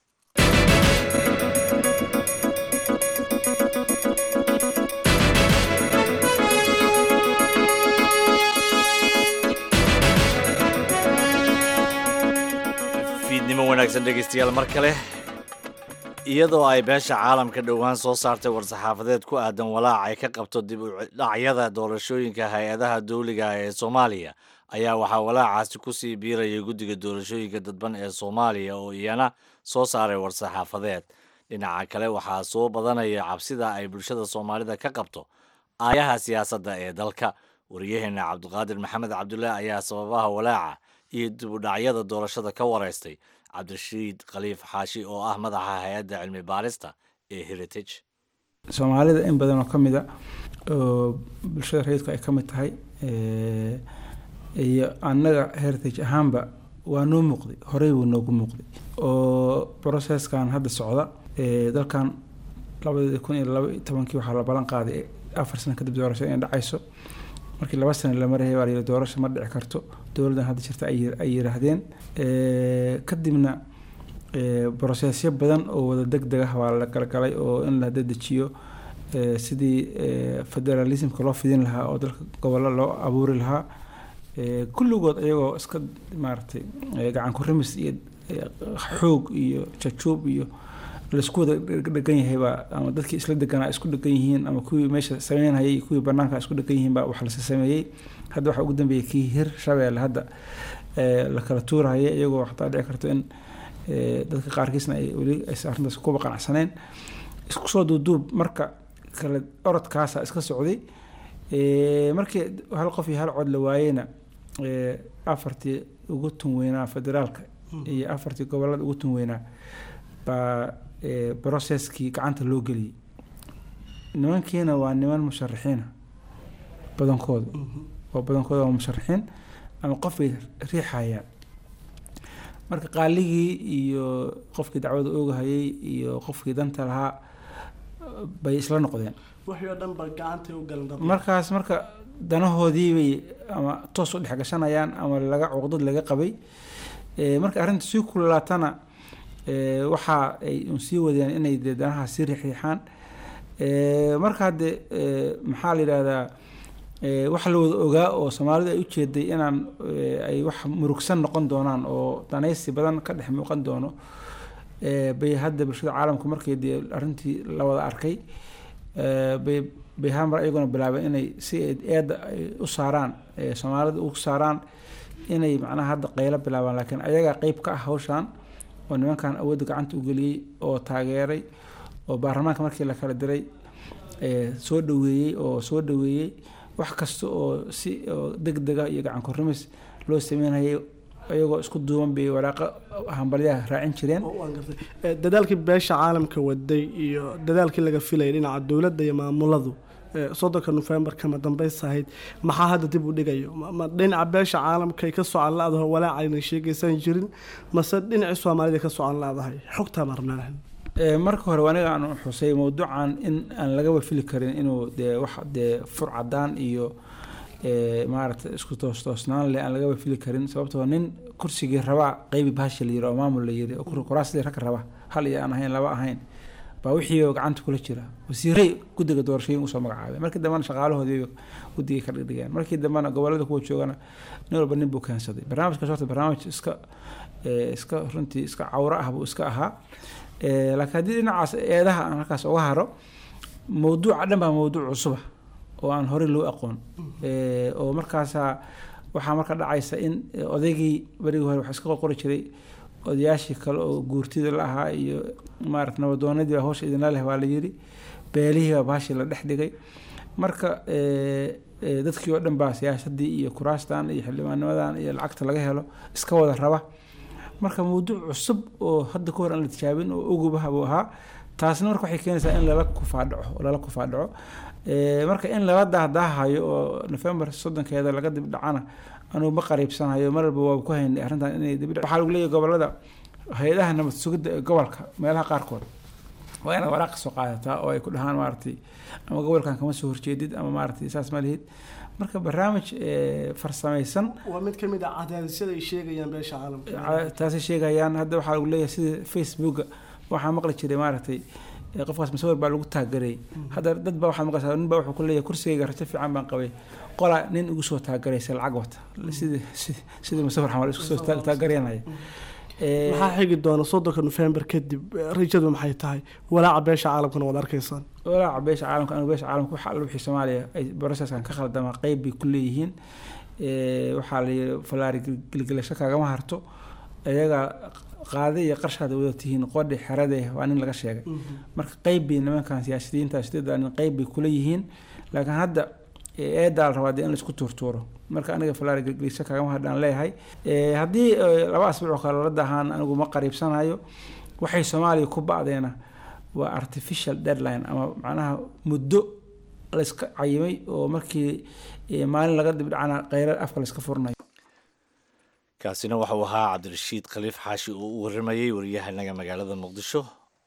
fiidnimo wanaagsan dhegaystayaal mar kale iyadoo ay beesha caalamka dhowaan soo saartay war-saxaafadeed ku aadan walaac ay ka qabto dib u dhacyada doorashooyinka hay-adaha dowliga ee soomaaliya ayaa waxaa walaacaasi kusii biiraya guddiga doorashooyinka dadban ee soomaaliya oo iyana soo saaray war-saxaafadeed dhinaca kale waxaa soo badanaya cabsida ay bulshada soomaalida ka qabto aayaha siyaasadda ee dalka wariyaheena cabdiqaadir maxamed cabdullaahi ayaa sababaha walaaca iyo dib u dhacyada doorashada ka wareystay cabdirashiid khaliif xaashi oo ah madaxa hay-adda cilmi baarista ee heritage soomaalida in badan oo ka mid a oo bulshada rayidku ay ka mid tahay iyo annaga heritage ahaanba waa noo muuqday horey buu noogu muuqday oo processkan hadda socda dalkan labadii kun iyo laba iyo tobankii waxaa la ballan qaaday afar sano kadib doorasho inay dhacayso markii laba sano la marayay waa la yidhi doorasho ma dhici karto dowladdan hadda jirta ay yiraahdeen kadibna brosesyo badan oo wada deg deg ah waa la galgalay oo in la dedejiyo sidii federalismka loo fidin lahaa oo dalka gobollo loo abuuri lahaa kulligood iyagoo iska maaragtay gacan ku rimis iyo xoog iyo jajuub iyo laisku wada dhegan yahaybaa ama dadkii isla deganaa isku dhegan yihiin ama kuwii meesha sameynhayay iyo kuwii banaanka isku dhegan yihiin baa wax lase sameeyey hadda waxaa ugu dambeeyey kii hir shabeelle hadda la kala tuurahaya iyagoo xataa dhici karto in dadka qaarkiisna ay weli aysan arrintaas kuba qanacsaneen isku soo duuduub marka kale orodkaasa iska socday markii hal qof iyo hal cod la waayeyna afartii ugu tun weynaa federaalka iyo afartii gobolada ugu tun weynaa baa brocesskii gacanta loo geliyey nimankiina waa niman musharaxiina badankooda oo badankooda waa musharaxiin ama qofbay riixayaan marka qaaligii iyo qofkii dacwada oogahayay iyo qofkii danta lahaa bay isla noqdeen wixii oo dhan ba gacantay u galan dad markaas marka danahoodii bay ama toos u dhex gashanayaan ama laga cuqdad laga qabay marka arrinta sii kululaatana waxa ay un sii wadeen inay dee danaha sii riixriixaan marka hadde maxaa la yidhahdaa waxa la wada ogaa oo soomaalidu ay ujeeday inaan ay wax murugsan noqon doonaan oo danaysi badan ka dhex muuqan doono bay hadda bulshada caalamku markii dee arrintii la wada arkay bay bay hamar iyaguna bilaabeen inay si eedda ay u saaraan soomaalida u saaraan inay macnaha hadda qaylo bilaabaan laakiin ayagaa qeyb ka ah hawshan oo nimankan awoodda gacanta u geliyey oo taageeray oo baarlamaanka markii la kala diray soo dhaweeyey oo soo dhaweeyey wax kasta oo si deg dega iyo gacan korrimis loo sameynayay iyagoo isku duuban bay waraaqo hambalyaha raacin jireen dadaalkii beesha caalamka waday iyo dadaalkii laga filayay dhinaca dowladda iyo maamuladu soddonka nofembar kama dambaysa ahayd maxaa hadda dib u dhigayo ma dhinaca beesha caalamkay ka socan la-daho walaacayna sheegaysan jirin mase dhinacii soomaalida ka socan la-dahay xogtaa baan rabnaa marka hore aniga aan xusay mawduucan in aan lagaba fili karin inuu dee wax dee fur cadaan iyo maaragtay isku toostoosnaan leh aan lagaba fili karin sababtoo nin kursigii rabaa qeybi bahashi la yiri oo maamul la yiri oo kuraasidii ragga raba hal iyo aan ahayn laba ahayn baa wixii gacanta kula jira wasiiray guddiga doorashooyin usoo magacaabay markii dambena shaqaalahoodii guddigay ka dhigdhigeen markii dambena gobolada kuwa joogana nin walba nin buu keensaday barnaamijkaas horta barnaamij iska iska runtii iska cawro ah buu iska ahaa laakiin haddii dhinacaas eedaha aan halkaas uga haro mawduuca dhan baa mawduuc cusuba oo aan horey loo aqoon oo markaasa waxaa marka dhacaysa in odaygii berigii hore wax iska qorqori jiray odayaashii kale oo guurtida la ahaa iyo maarata nabadoonadii baa hawsha idinla leh waa la yiri beelihii baa baashii la dhex dhigay marka dadkii oo dhan baa siyaasadii iyo kuraastan iyo xildhibaannimadan iyo lacagta laga helo iska wada raba marka mawduuc cusub oo hadda ka hor aan la tijaabin oo ogubaha buu ahaa taasna marka waxay keenaysaa in lala kufaadhaco lala kufaadhaco marka in lala dahdaahayo oo nofembar soddonkeeda laga dib dhacana anugu ma qariibsanayo mar walba waa ku haynay arrintan inay dib waxaa lagu leeyahay gobolada hay-adaha nabad sugidda ee gobolka meelaha qaarkood waa inaad waraaq soo qaadataa oo ay ku dhahaan maaragtay ama gobolkan kama soo horjeedid ama maaragtay saas ma lihid marka barnaamij farsamaysan waa mid ka mid ah cadaadisyada ay sheegayaan beesha caalamka taasay sheegayaan hadda waxaa lagu leeyahay sida facebooka waxaa maqli jiray maaragtay qofkaas masawir baa lagu taageray hadda dad baa waxaad maqlaysaa nin baa wuxuu ku leeyahay kursigayga rajo fiican baan qabay qola nin igu soo taagaraysa lacag wata sidii sidii masawir xamal isku soo taagaranaya maxaa xigi doona soddonka nofembar kadib rajadu maxay tahay walaaca beesha caalamkana waad arkaysaan walaaca beesha caalamka anigu beesha caalamka waxa alla wixii soomaaliya ay processkan ka khaldama qeyb bay ku leeyihiin waxaa la yidhi falaari gelgelasho kaagama harto iyaga qaade iyo qarshaad wada tihiin qodhi xerade waa nin laga sheegay marka qeyb bay nimankan siyaasiyiinta sideeda nin qeyb bay kula yihiin laakiin hadda eedaa la rabaa dee in laisku tuurtuuro marka aniga falaari gelgelisho kaagama hardhaan leeyahay haddii laba asbuuc kale la dahaan anigu ma qariibsanayo waxay soomaaliya ku ba'deena waa artificial deadline ama macnaha muddo layska cayimay oo markii maalin laga dibdhacana kheyra afka layska furnayo kaasina waxauu ahaa cabdirashiid khaliif xaashi oo u waramayey waryahanaga magaalada muqdisho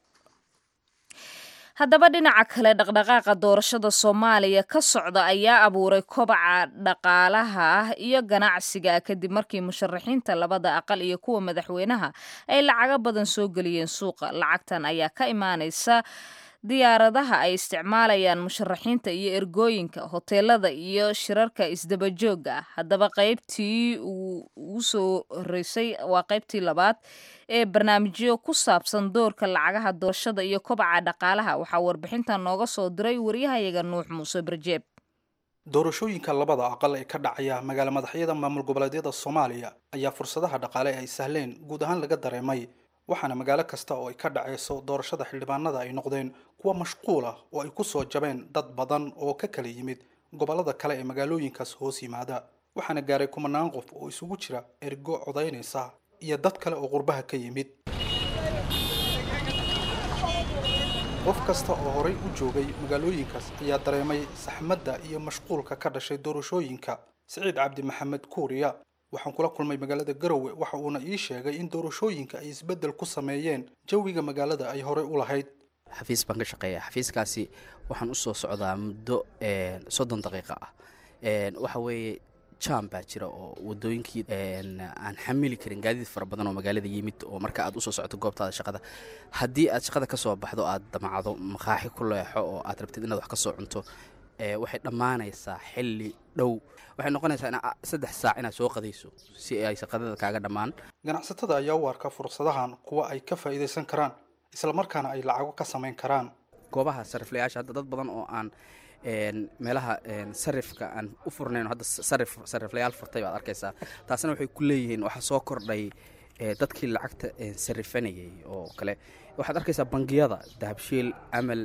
haddaba dhinaca kale dhaqdhaqaaqa doorashada soomaaliya ka socda ayaa abuuray kobaca dhaqaalaha ah iyo ganacsiga kadib markii musharaxiinta labada aqal iyo kuwa madaxweynaha ay lacago badan soo geliyeen suuqa lacagtan ayaa ka imaanaysa diyaaradaha ay isticmaalayaan musharaxiinta iyo ergooyinka hoteelada iyo shirarka isdabajooga ah haddaba qaybtii ugu soo horeysay waa qaybtii labaad ee barnaamijyo ku saabsan doorka lacagaha doorashada iyo kobaca dhaqaalaha waxaa warbixintan nooga soo diray waryahayaga nuux muuse barjeeb doorashooyinka labada aqal ee ka dhacaya magaala madaxyada maamul goboleedyada soomaaliya ayaa fursadaha dhaqaale ay sahleen guud ahaan laga dareemay waxaana magaalo kasta oo ay ka dhacayso doorashada xildhibaanada ay noqdeen kuwa mashquul ah oo ay ku soo jabeen dad badan oo ka kala yimid gobollada kale ee magaalooyinkaas hoos yimaada waxaana gaaray kumanaan qof oo isugu jira ergo codaynaysa iyo dad kale oo qurbaha ka yimid qof kasta oo horay u joogay magaalooyinkaas ayaa dareemay saxmadda iyo mashquulka ka dhashay doorashooyinka siciid cabdi maxamed kuuriya waxaan kula kulmay magaalada garowe waxa uuna ii sheegay in doorashooyinka ay isbeddel ku sameeyeen jawiga magaalada ay horey u lahayd xafiis baan ka shaqeeya xafiiskaasi waxaan usoo socdaa muddo soddon daqiiqa ah waxa weeye jam baa jira oo wadooyinkii aan xamili karin gaadiid fara badan oo magaalada yimid oo marka aad usoo socoto goobtaada shaqada haddii aad shaqada kasoo baxdo aad damacdo maqaaxi ku leexo oo aad rabtid inaad wax kasoo cunto ee waxay dhammaanaysaa xilli dhow waxay noqonaysaa ina saddex saac inaad soo qadayso si ay shaqadada kaaga dhammaan ganacsatada ayaa u arka fursadahan kuwa ay ka faa'iidaysan karaan islamarkaana ay lacago ka samayn karaan goobaha sariflayaasha hadda dad badan oo aan meelaha sarifka aan u furnayn hadda sarif sariflayaal furtay baad arkaysaa taasna waxay ku leeyihiin waxaa soo kordhay dadkii lacagta sarifanayay oo kale waxaad arkaysaa bangiyada dahabshiil amal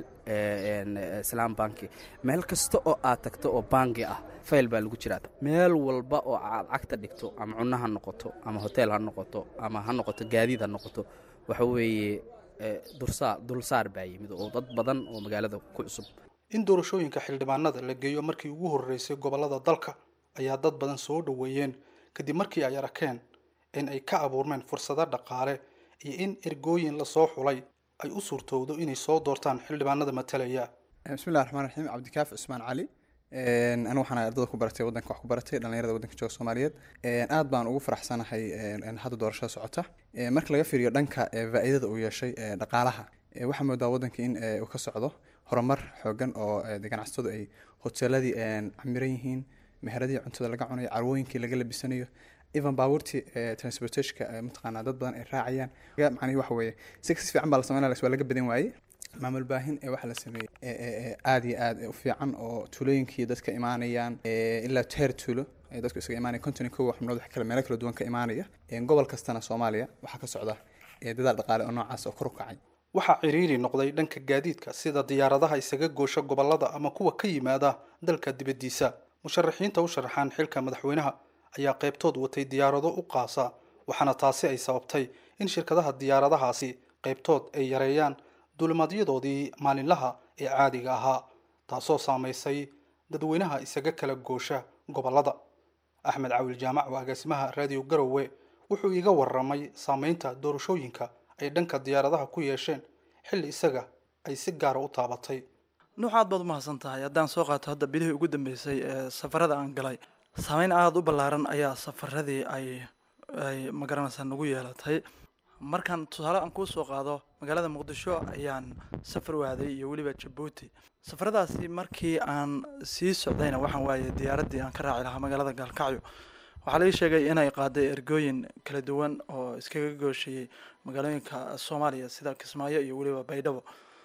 islaam banki meel kasta oo aad tagto oo bangi ah fayl baa lagu jiraa meel walba oo aad cagta dhigto ama cunno ha noqoto ama hotel ha noqoto ama ha noqoto gaadiid ha noqoto waxa weeye dursaar dulsaar baa yimid oo dad badan oo magaalada ku cusub in doorashooyinka xildhibaanada la geeyo markii ugu horreysay gobollada dalka ayaa dad badan soo dhoweeyeen kadib markii ay arkeen in ay ka abuurmeen fursado dhaqaale iyo in ergooyin lasoo xulay ay u suurtowdo inay soo doortaan xildhibaanada matalaya bismillahi raxmaan raxiim cabdikaaf cusmaan cali anu waxaan ardada ku baratay waddanka wax ku baratay dhallinyarada waddanka jooga soomaaliyeed aad baan ugu faraxsanahay hadda doorashada socota marka laga fiiriyo dhanka faa'iidada uu yeeshay dhaqaalaha waxaa moodaa waddanka in uu ka socdo horumar xoogan oo ganacsatadu ay hoteeladii camiran yihiin meheradii cuntada laga cunayo carwooyinkii laga labisanayo even baabuurtii transportationka mataqaanaa dad badan ay raacayaan macnihi waxa weeye si si fiican baa la sameynaya waa laga badan waayey maamul baahin ee waxaa la sameeyey aad iyo aad u fiican oo tuulooyinkii dadka imaanayaan ilaa teer tuulo ee dadku isaga imaanaya konton iyo kow xubnood wax kale meelo kala duwan ka imaanaya gobol kastana soomaaliya waxaa ka socda dadaal dhaqaale oo noocaas oo kor u kacay waxaa ciriiri noqday dhanka gaadiidka sida diyaaradaha isaga goosha gobollada ama kuwa ka yimaada dalka dibaddiisa musharaxiinta u sharaxaan xilka madaxweynaha ayaa qaybtood watay diyaarado u qaasa waxaana taasi ay sababtay in shirkadaha diyaaradahaasi qaybtood ay yareeyaan duulimaadyadoodii maalinlaha ee caadiga ahaa taasoo saamaysay dadweynaha isaga kala goosha gobollada axmed cawil jaamac oo agaasimaha raadiyo garowe wuxuu iiga waramay saameynta doorashooyinka ay dhanka diyaaradaha ku yeesheen xilli isaga ay si gaara u taabatay nuux aad baad u mahadsan tahay haddaan soo qaato hadda bilihii ugu dambeysay ee safarada aan galay saameyn aada u ballaaran ayaa safaradii ay ay magaranaysaa nagu yeelatay markaan tusaale aan kuu soo qaado magaalada muqdisho ayaan safar waaday iyo weliba jabuuti safaradaasi markii aan sii socdayna waxaan waayay diyaaraddii aan ka raaci lahaa magaalada gaalkacyo waxaa laga sheegay inay qaaday ergooyin kala duwan oo iskaga gooshayey magaalooyinka soomaaliya sida kismaayo iyo weliba baydhabo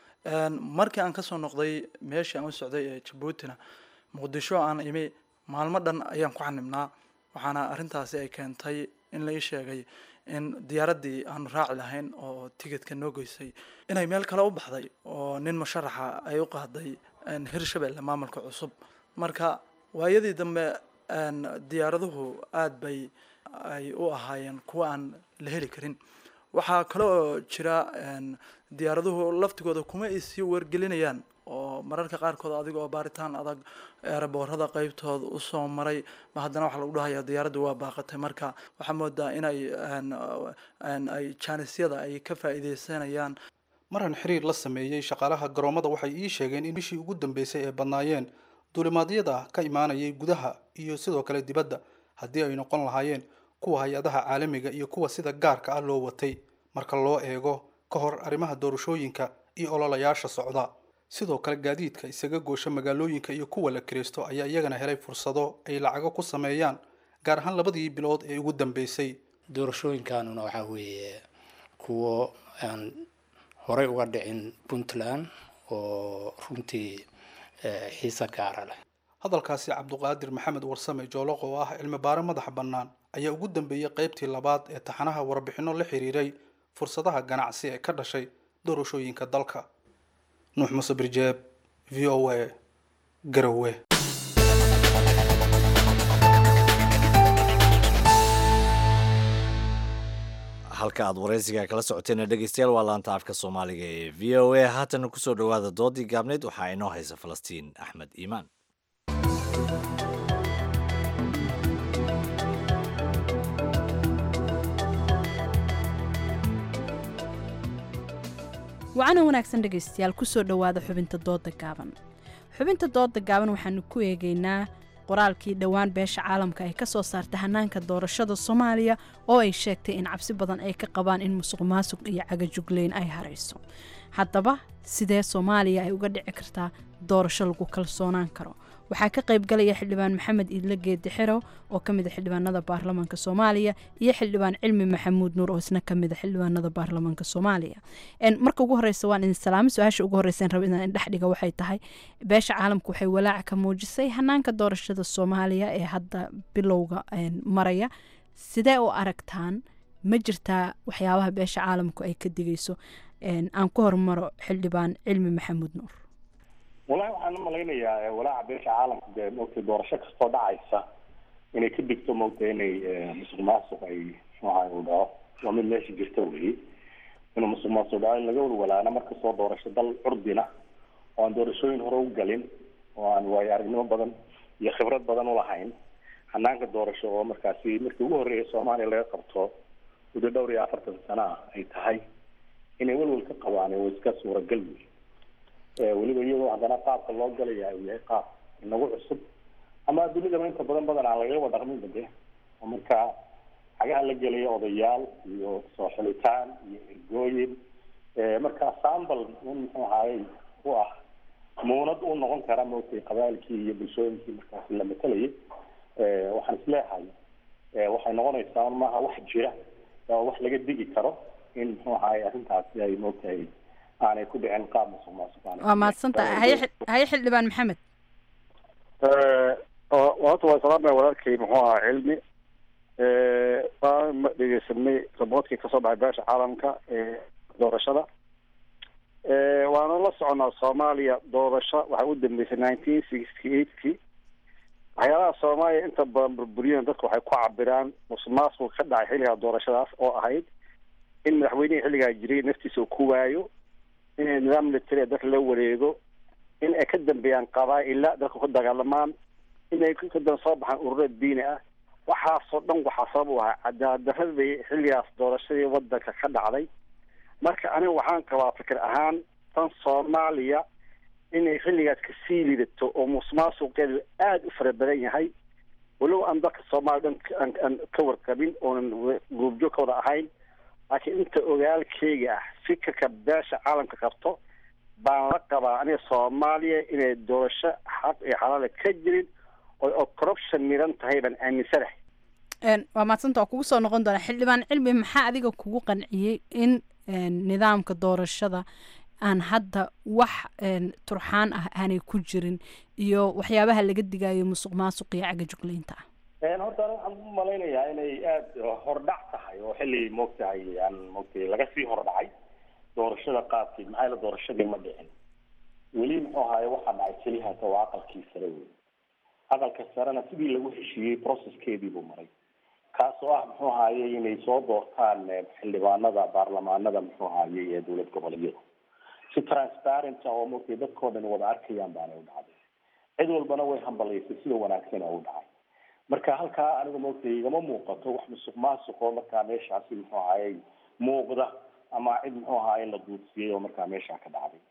markii aan kasoo noqday meeshii aan u socday ee jabuutina muqdisho aan imi maalmo dhan ayaan ku xanibnaa waxaana arrintaasi ay keentay in la ii sheegay in diyaaraddii aanu raaci lahayn oo tigidka noo geysay inay meel kale u baxday oo nin musharaxa ay u qaaday hirshabelle maamulka cusub marka waayadii dambe diyaaraduhu aada bay ay u ahaayeen kuwa aan la heli karin waxaa kale oo jira diyaaraduhu laftigooda kuma ay sii wargelinayaan oo mararka qaarkood adiga oo baaritaan adag eeraboorada qeybtooda usoo maray ma haddana waxaa lagu dhahaya diyaaraddu waa baaqatay marka waxaa moodaa inay ay jaanisyada ay ka faa'iideysanayaan maran xiriir la sameeyey shaqaalaha garoomada waxay ii sheegeen in bishii ugu dambeysay ay badnaayeen duulimaadyada ka imaanayay gudaha iyo sidoo kale dibadda haddii ay noqon lahaayeen kuwa hay-adaha caalamiga iyo kuwa sida gaarka ah loo watay marka loo eego ka hor arrimaha doorashooyinka iyo ololayaasha socda sidoo kale gaadiidka isaga goosha magaalooyinka iyo kuwa la kiraysto ayaa iyagana helay fursado ay lacago ku sameeyaan gaar ahaan labadii bilood ee ugu dambeysay doorashooyinkanuna waxaa weeye kuwo aan horey uga dhicin puntland oo runtii xiise gaara leh hadalkaasi cabduqaadir maxamed warsame jooloq oo ah cilmi baare madaxa bannaan ayaa ugu dambeeyey qaybtii labaad ee taxanaha warbixinno la xiriiray fursadaha ganacsi ee ka dhashay doorashooyinka dalka nuux muuse birjeeb v o a garowe halka aad waraysiga kala socoteen dhegeystayaal waa laanta afka soomaaliga ee v o a haatana kusoo dhowaada doodii gaabneyd waxaa inoo haysa falastiin axmed iimaan wacana wanaagsan dhegaystayaal kusoo dhowaada xubinta dooda gaaban xubinta dooda gaaban waxaanu ku eegaynaa qoraalkii dhowaan beesha caalamka ay ka soo saartay hanaanka doorashada soomaaliya oo ay sheegtay in cabsi badan ay ka qabaan in musuq maasuq iyo cagajugleyn ay harayso haddaba sidee soomaaliya ay uga dhici kartaa doorasho lagu kalsoonaan karo waxaa ka qaybgalaya xildhibaan maxamed iidle geedi xero oo ka mid a xildhibaanada baarlamaanka soomaaliya iyo xildhibaan cilmi maxamuud nuur oo isna ka mid a xildhibaanada baarlamaanka soomaaliya marka ugu horeysa waan idin salaamo su-aasha ugu horeysa raba inaan indhex dhiga waxay tahay beesha caalamka waxay walaac ka muujisay hanaanka doorashada soomaaliya ee hadda bilowga maraya sidee u aragtaan ma jirtaa waxyaabaha beesha caalamku ay ka digayso aan ku hormaro xildhibaan cilmi maxamuud nuur walahi waxaan u malaynayaa walaaca beesha caalamka dee maogtay doorasho kastoo dhacaysa inay ka digto maogtay inay musuq maasuq ay muxuaha u dhaco waa mid meesha jirta weyi inuu musuq maasuq dhaco in laga walwalaana markastoo doorasho dal curdina oo aan doorashooyin hore u galin oo aan waayo aragnimo badan iyo khibrad badan ulahayn hanaanka doorasho oo markaasi markii ugu horreeya soomaaliya laga qabto muddo dhowr iyo afartan sano ah ay tahay inay welwel ka qabaan oo iska suuragal wey weliba iyadoo haddana qaabka loo galaya uu yahay qaab inagu cusub ama dunidaba inta badan badan aan lagaba dhaqmin bade oo markaa xagaha la gelaya odayaal iyo soo xilitaan iyo ergooyin markaa sambal in muxuu ahaayey u ah muunad u noqon kara maogtay qabaalkii iyo bulshooyinkii markaasi la matalayay waxaan isleehay waxay noqonaysaa maaha wax jira oo wax laga digi karo in muxuu ahaay arrintaasi ay moogtahay aanay ku dhicin qaab musuq maasuq waa mahadsantahay haye haye xildhibaan maxamed horta waa salaamaya walaalkay muxuu ahaa cilmi waan dhegeysanay raboodkii kasoo baxay beesha caalamka ee doorashada waana la soconaa soomaaliya doorasho waxaa u dambeysay nineteen sixty eightkii waxyaalaha soomaaliya inta badan burburiyeen dadku waxay ku cabiraan musuqmaasuq ka dhacay xilligaa doorashadaas oo ahayd in madaxweynihii xilligaa jiray naftiisa uu ku waayo in nidaam military dadka la wareego in ay ka dambeeyaan qabaa-ila dadka ku dagaalamaan inay kadaba soo baxaan ururo diini ah waxaasoo dhan waxaa sabab u ahaa cadaaladdaradii xilligaas doorashadii wadanka ka dhacday marka aniga waxaan qabaa fikir ahaan tan soomaaliya inay xilligaas kasii lidato oo musuqmaasuqeedu aada u fara badan yahay walow aan dadka soomaaliya dhan aan ka warqabin oonan guubjoog ka wada ahayn laakiin inta ogaalkeyga ah fikirka beesha caalamka qabto baan la qabaa aniga soomaaliya inay doorasho xaq iyo xalaala ka jirin oo corruption miran tahay baan aaminsanahay waa mahadsanta waa kugu soo noqon doonaa xildhibaan cilmi maxaa adiga kugu qanciyey in nidaamka doorashada aan hadda wax turxaan ah aanay ku jirin iyo waxyaabaha laga digayo musuq maasuq iyo caga juglaynta ah horta ani waxaan u malaynayaa inay aada hordhac tahay oo xilli moogtahay aan moogtay laga sii hordhacay doorashada qaabkeed maxaa yaele doorashadii ma dhicin weli muxuu ahaye waxaa dhacay kelihaata waa aqalkii sare wey aqalka sarena sidii lagu heshiiyey processkeedii buu maray kaas oo ah muxuu ahaye inay soo doortaan xildhibaanada baarlamaanada muxuu ahaye ee dowlad goboleedyada si transparent oo moogtay dadkoo dhan wada arkayaan baana u dhacday cid walbana way hambalaysay sida wanaagsan oo u dhacay marka halkaa aniga moogtay igama muuqato wax musuq maasuq oo markaa meeshaasi muxuu ahaye muuqda ama cid muxuu ahaye la duudsiyey oo markaa meesha ka dhacday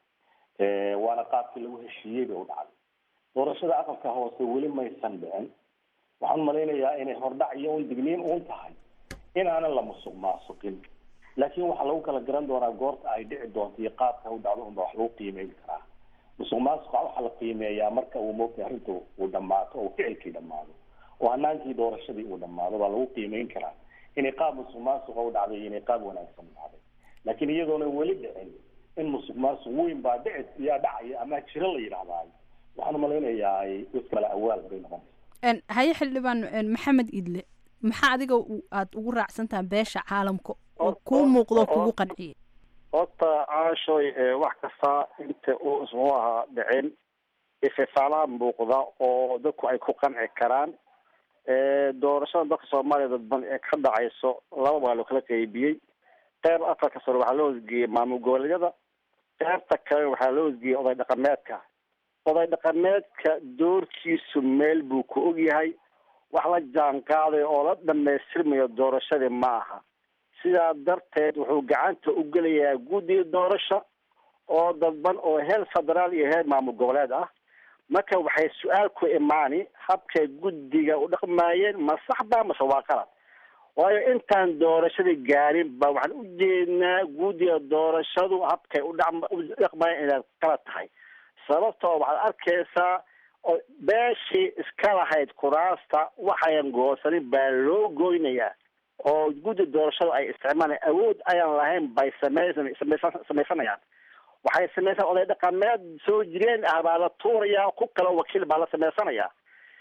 waana qaabkii lagu heshiiyey bay u dhacday doorashada aqalka hoose weli maysan dhicin waxaan malaynayaa inay hordhac iyo un digniin uun tahay inaanan la musuq maasuqin laakiin waxaa lagu kala garan doonaa goorta ay dhici doonto iyo qaabka u dhacdo unba wax lagu qiimeyn karaa musuq maasuqa waxaa la qiimeeyaa marka uu moogtay arrinta uu dhammaato oo ficilkii dhammaado oo hanaankii doorashadii uu dhammaado baa lagu qiimeyn karaa inay qaab musuq maasuqa u dhacday iyo inay qaab wanaagsan u dhacday laakiin iyadoona weli dhicin in musuq maasuq weyn baa dhici yaa dhacaya ama jiro la yidhahdaayo waxaan umalaynayaa iskala awaal bay noqonaysa haye xildhibaan maxamed idle maxaa adiga aada ugu raacsantaha beesha caalamka oo kuu muuqdo kugu qanciyay horta caashoy wax kasta inta uu ismuu ahaa dhicin ififaalaha muuqda oo dadku ay ku qanci karaan doorashada dalka soomaaliya dadban ee ka dhacayso laba baa loo kala qeybiyey qeyb afarka sare waxaa loo hosgeeyey maamul goboleedyada qeybta kale waxaa loo hosgeeyey oday dhaqameedka oday dhaqameedka doorkiisu meel buu ku ogyahay wax la jaan qaaday oo la dhamaystirmayo doorashadii ma aha sidaa darteed wuxuu gacanta u gelayaa guddiga doorasho oo dadban oo heer federaal iyo heer maamul goboleed ah marka waxay su-aal ku imaani habkay guddiga u dhaqmaayeen ma sax ba mase waa qalad waayo intaan doorashadii gaarin ba waxaan u jeednaa guddiga doorashadu habkay u dhaqmaayeen inaad qalad tahay sababtoo waxaad arkaysaa oo beeshii iska lahayd kuraasta waxayan goosanin baa loo goynayaa oo guddi doorashadu ay isticmaalaan awood ayaan lahayn bay sameysan sameysan sameysanayaan waxay sameysaan oday dhaqameed soo jireen ah baa la tuurayaa ku kale wakiil baa la sameysanayaa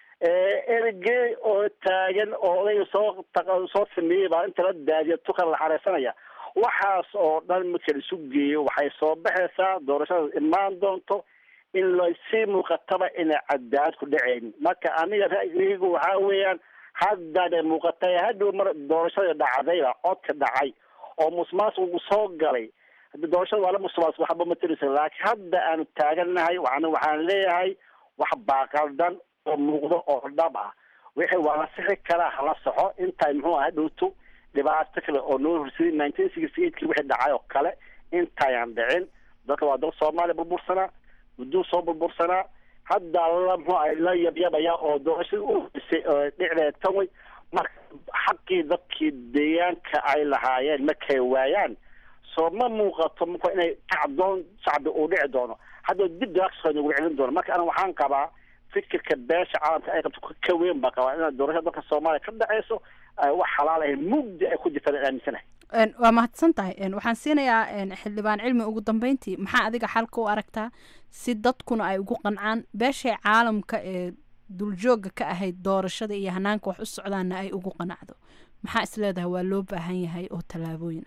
ergey oo taagan oo odayga soo soo sameeyey baa inta la daadiya tukan la xareysanaya waxaas oo dhan marka la isu geeyo waxay soo baxaysaa doorashada imaan doonto in lasii muuqataba inay cadaalad ku dhaceyn marka aniga ra'yigaygu waxaa weeyaan haddana muuqatay hadhow mar doorashada dhacdayba codka dhacay oo musmaasuq soo galay haddi doorashada waa la musmaasuq waxba matalisa laakiin hadda aanu taagannahay waxaana waxaan leeyahay wax baaqaldan oo muuqdo oo dhab ah wixii waa la sixi karaa hala soxo intay muxuu aha dhowto dhibaato kale oo noo horseday nineteen sixty eight ki wixii dhacay oo kale intayaan dhicin dadka waa dal soomaaliya burbursanaa mudduu soo burbursanaa hadda la muxuu ah la yabyabaya oo doorashadii u horeysay dhicdeed tan way marka xaqii dadkii deegaanka ay lahaayeen markay waayaan soo ma muuqato marka inay kacdoon shacbi uu dhici doono hadda dib daaqsoo nagu celin doono marka ana waxaan qabaa fikirka beesha caalamka ay qabto ka weyn baa qabaa inaad doorashada dalka soomaaliya ka dhaceyso wax xalaal ahayn mugdi ay ku jirtaan aaminsanahay waa mahadsan tahay waxaan siinayaa xildhibaan cilmi ugu dambeyntii maxaa adiga xalka u aragtaa si dadkuna ay ugu qancaan beeshay caalamka ee duljooga ka ahayd doorashada iyo hanaanka wax u socdaana ay ugu qanacdo maxaa is leedahay waa loo baahan yahay oo tallaabooyin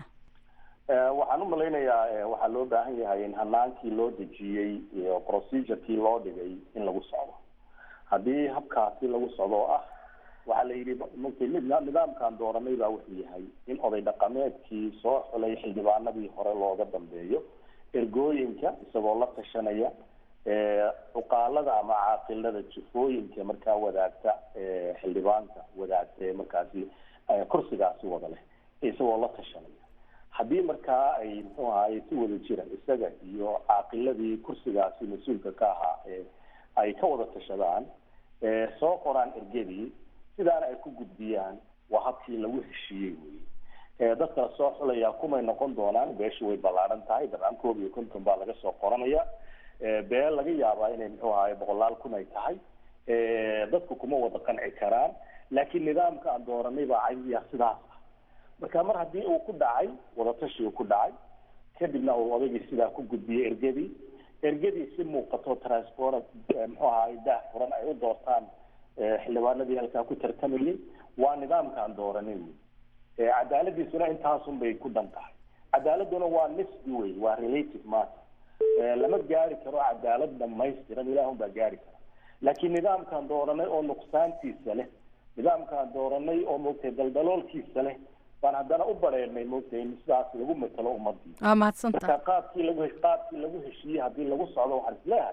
ah waxaan u malaynayaa waxaa loo baahan yahay in hanaankii loo dejiyey iyo procedurekii loo dhigay in lagu socdo haddii habkaasi lagu socdo oo ah waxaa la yidhi mugtay nidaamkan dooranay baa wuxuu yahay in oday dhaqameedkii soo xulay xildhibaanadii hore looga dambeeyo ergooyinka isagoo la tashanaya cuqaalada ama caaqilada jufooyinka markaa wadaagta xildhibaanka wadaagta ee markaasi kursigaasi wada leh isagoo la tashanaya haddii markaa ay muxuu ahaye si wada jira isaga iyo caaqiladii kursigaasi mas-uulka ka ahaa ay ka wada tashadaan soo qoraan ergadii sidaana ay ku gudbiyaan waa habkii lagu heshiiyey wey dadka soo xulaya kumay noqon doonaan beeshu way ballaaran tahay dabcan koob iyo konton baa laga soo qoranaya beel laga yaabaa inay muxuu ahaye boqolaal kun ay tahay dadku kuma wada qanci karaan laakiin nidaamka aan dooranay baa caydiya sidaas ah marka mar haddii uu ku dhacay wadatashi uu ku dhacay kadibna uu odaygii sidaa ku gudbiyey ergadii ergadii si muuqato transport muxuu ahaye daah furan ay u doortaan xildhibaanadii halkaa ku tartamayay waa nidaamkaan dooranin cadaaladiisuna intaasun bay ku dhan tahay cadaaladuna waa nisbi wey waa relative matter lama gaari karo cadaalad dhamaystiran ilaahun baa gaari kara laakiin nidaamkaan dooranay oo nuqsaantiisa leh nidaamkaan dooranay oo moogtay daldaloolkiisa leh baan haddana u bareernay moogtay in sidaas lagu matalo ummadii waa mahadsantaha marka qaabkii lagu qaabkii lagu heshiiyey haddii lagu socdo waxaan isleeyahay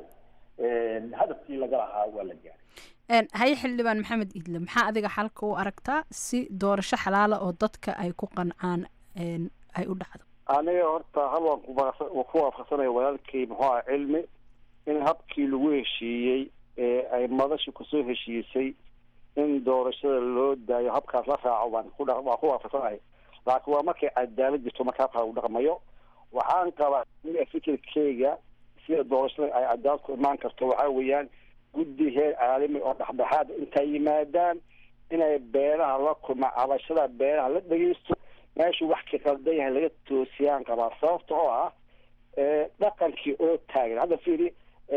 hadafkii laga lahaa waa la gaaray haye xildhibaan maxamed idle maxaa adiga xalka u aragtaa si doorasho xalaala oo dadka ay ku qancaan ay u dhacdo aniga horta hal waan ku ku waafaqsanaya walaalkay muxuu aha cilmi in habkii lagu heshiiyey ee ay madasha kusoo heshiisay in doorashada loo daayo habkaas la raaco waan ku dha waan ku waafaqsanahay laakiin waa markay cadaalad jirto marka habkaa lagu dhaqmayo waxaan qabaa aniga fikirkeyga sida doorashada ay cadaalad ku imaan karto waxaa weeyaan guddi heer caalami oo dhexdhexaad intay yimaadaan inay beeraha la kulma cabashada beeraha la dhegeysto meeshuu wax ka qaldan yahay laga toosiyaan qabaa sababta oo ah dhaqankii oo taagan hadda fiiri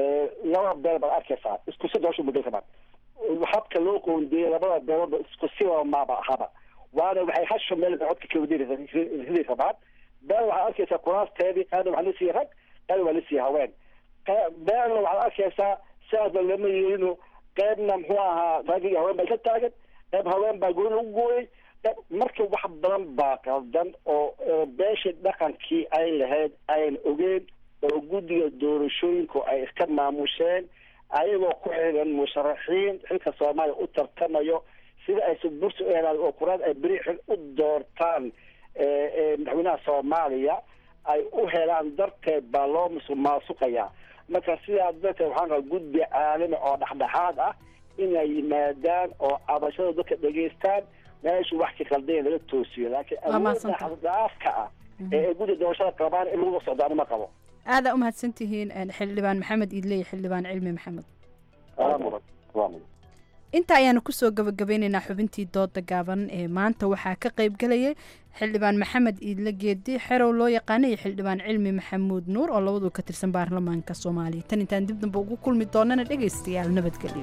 laba beer baad arkaysaa isku si doorasho muddo kamaan habka loo qoondeeyay labada beeroodba isku siba maaba ahaba waana waxay hasho meel bay codka kawadiri rabaan beel waxaad arkaysaa kuraasteedii qaarna waxaa lasiiya rag qaarna waa lasiiya haween beelna waxaad arkaysaa sidaasba lama yeelino qaybna muxuu ahaa rag iyo haween baa isla taagan qayb haween baa gooni lagu gooyay marka wax badan baa qaldan oo beesha dhaqankii ay lahayd ayan ogeen oo guddiga doorashooyinku ay iska maamusheen ayagoo ku xiran musharaxiin xilka soomaaliya u tartamayo sida ay subursi u helaan oo kuraad ay beri xil u doortaan madaxweynaha soomaaliya ay u helaan darteed baa loo musuqmaasuqayaa marka sidaa darteed waxaan qabaa guddi caalami oo dhexdhexaad ah inay yimaadaan oo cabashada dadka dhegeystaan meeshu wax ka qaldanya laga toosiyo laakiin awooddaafka ah ee guddi doorashada qabaan in lagu socdaani ma qabo aadaa umahadsan tihiin xildhibaan maxamed iidle iyo xildhibaan cilmi maxamed inta ayaanu kusoo gabagabeyneynaa xubintii dooda gaaban ee maanta waxaa ka qayb galayay xildhibaan maxamed iidle geedi xerow loo yaqaana iyo xildhibaan cilmi maxamuud nuur oo labadu ka tirsan baarlamaanka soomaaliya tan intaan dib damba ugu kulmi doonana dhegaystayaal nabadgelyo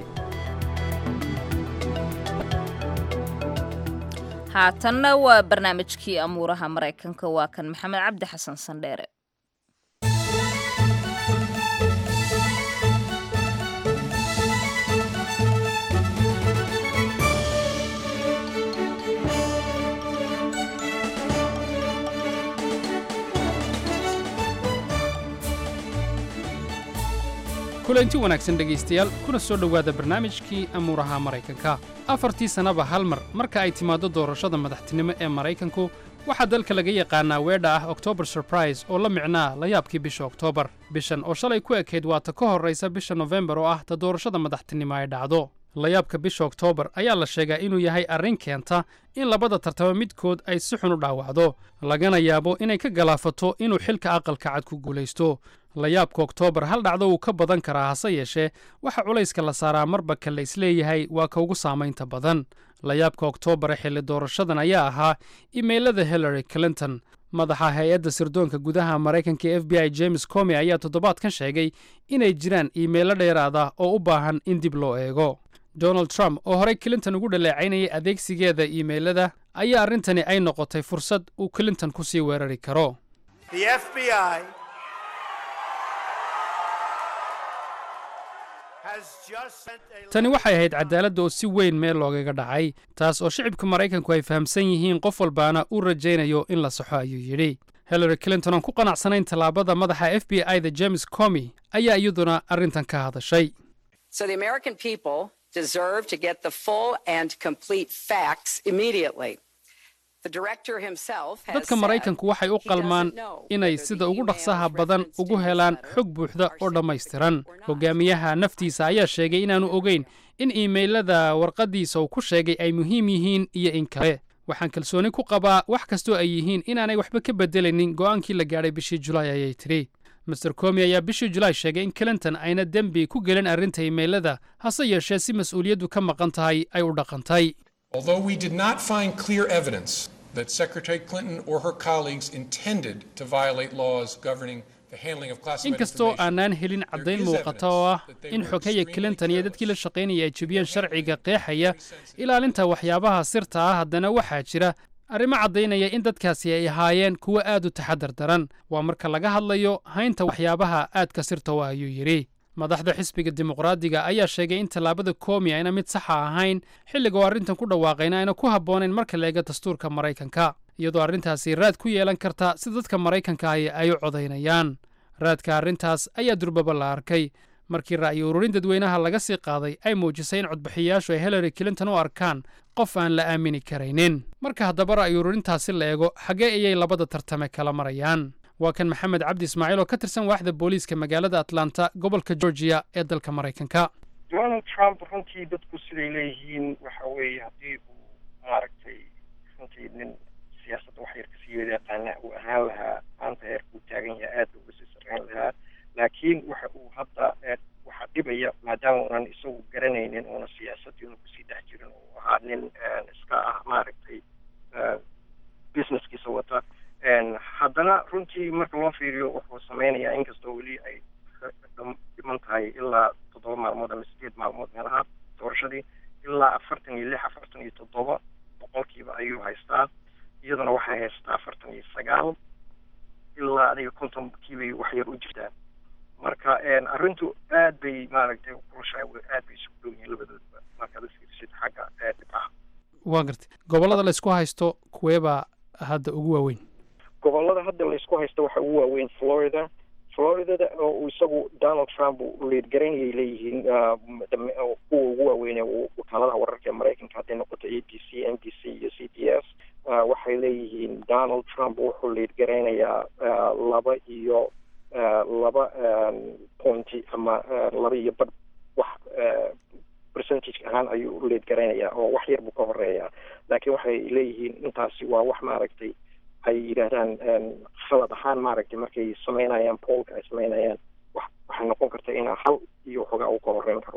haatanna waa barnaamijkii amuuraha maraykanka waa kan maxamed cabdi xasan sandheere kulanti wanaagsan dhegaystayaal kuna soo dhowaada barnaamijkii amuuraha maraykanka afartii sannaba hal mar marka ay timaaddo doorashada madaxtinimo ee maraykanku waxaa dalka laga yaqaanaa weedha ah october surprise oo la micnaa la yaabkii bisha oktoobar bishan oo shalay ku ekayd waata ka horraysa bisha nofembar oo ah ta doorashada madaxtinimo ay dhacdo layaabka bisha oktoobar ayaa la sheegaa inuu yahay arrin keenta in labada tartamo midkood ay si xun u dhaawacdo lagana yaabo inay ka galaafato inuu xilka aqalka cad ku guulaysto layaabka oktoobar hal dhacdo wuu ka badan karaa hase yeeshee waxa culayska la saaraa marba ka la isleeyahay waa ka ugu saamaynta badan layaabka oktoobar ee xilli doorashadan ayaa ahaa imeylada hillary clinton madaxa hay-adda sirdoonka gudaha maraykanka e f b i james comi ayaa toddobaadkan sheegay inay jiraan iimaylo dheeraada oo u baahan in dib loo eego donald trump oo horey clinton ugu dhaleecaynayay adeegsigeeda iimaylada ayaa arrintani ay noqotay fursad uu clinton ku sii weerari karo tani waxay ahayd cadaaladda oo si weyn meel loogaga dhacay taas oo shicibka maraykanku ay fahamsan yihiin qof walbaana uu rajaynayo in la saxo ayuu yidhi hillary clinton oon ku qanacsanayn tallaabada madaxa f b i da james comi ayaa iyaduna arrintan ka hadashay So the American people deserve to get the full and complete facts immediately. The director himself has dadka said maraykanku waxay u qalmaan inay sida ugu dhaqsaha badan ugu helaan xog buuxda oo dhammaystiran hogaamiyaha naftiisa ayaa sheegay inaanu ogeyn in iimaylada warqaddiisa uu ku sheegay ay muhiim yihiin iyo in kale waxaan kalsooni ku qabaa wax kastoo ay yihiin inaanay waxba ka beddelaynin go'aankii la gaadhay bishii julaay ayay tidhi master comi ayaa bishii julaay sheegay in clinton ayna dembi ku gelin arrinta iimaylada hase yeeshee si mas'uuliyaddu ka maqan tahay ay u dhaqantay Although we did not find clear evidence that Secretary Clinton or her colleagues intended to violate laws governing the handling of classified inkastoo information, aanaan helin caddayn muuqata oo ah in xogaya clinton iyo dadkii la shaqaynaya ay jebiyeen sharciga qeexaya ilaalinta waxyaabaha sirta ah haddana waxaa jira arrimo caddaynaya in dadkaasi ay ahaayeen kuwo aad u taxadar daran waa marka laga hadlayo haynta waxyaabaha aadka sirta u ah ayuu yidhi madaxda xisbiga dimuqraadiga ayaa sheegay in tallaabada koomi ayna mid saxa ahayn xilliga oo arrintan ku dhawaaqayna ayna ku habboonayn marka la eego dastuurka maraykanka iyadoo arrintaasi raad ku yeelan karta si dadka maraykanka ahi ay u codaynayaan raadka arrintaas ayaa durbaba la arkay markii ra'yi ururin dadweynaha laga sii qaaday ay muujisay in codbixiyayaashu ay hillary clinton u arkaan qof aan la aamini karaynin marka haddaba ra'yi ururintaasi la eego xaggee ayay labada tartame kala marayaan waa kan maxamed cabdi ismaaciil oo ka tirsan waaxda booliiska magaalada atlanta gobolka georgia ee dalka maraykanka donald trump runtii dadku siday leeyihiin waxa weeye haddii uu maaragtay runtii nin siyaasadda wax yar kasii wada yaqaana uu ahaan lahaa maanta heerka uu taagan yahay aad buu uga sii sarreyn lahaa laakiin waxa uu hadda eh, waxaa dhibaya maadaama uunan isagu garanaynin uuna siyaasaddii una kusii dhex jirin uu ahaa nin eh, iska ah maaragtay eh, businesskiisa wata En haddana runtii marka loo fiiriyo wuxuu sameynayaa inkastoo weli ay dham- dhiman tahay ilaa toddoba maalmood ama sideed maalmood meelaha doorashadii ilaa afartan iyo lix afartan iyo toddoba boqolkiiba ayuu haystaa iyaduna waxay haystaa afartan iyo sagaal ilaa adiga kontonkiibay wax yar u jirtaa marka en arrintu aad bay maaragtay kulushahay aad bay isugu dhow yihiin labadoodba markaad u fiirisid xagga eh, dhibcaha waa gartay gobollada la isku haysto kuweebaa hadda ugu waaweyn gobollada hadda laysku haysto waxa ugu waaweyn florida floridada oo uu isagu donald trump uu leedgaraynayay leeyihiin ah, dam- oo kuwa ugu waaweyn ee uu- wakaaladaha wararka ee maraykanka hadday noqoto a b c n b c iyo c b s ah, waxay leeyihiin donald trump wuxuu leedgaraynayaa ah, laba iyo ah, laba ah, pointy ama ah, laba iyo badh wax ah, percentage ahaan ayuu u leedgaraynayaa oo wax yar buu ka horeeyaa laakiin waxay leeyihiin intaasi waa wax maaragtay ay yidhaahdaan em, khalad ahaan maaragtay markay sameynayaan poolka ay sameynayaan wax waxay noqon karta inaa hal iyo waxoogaa uu ka horeyn karo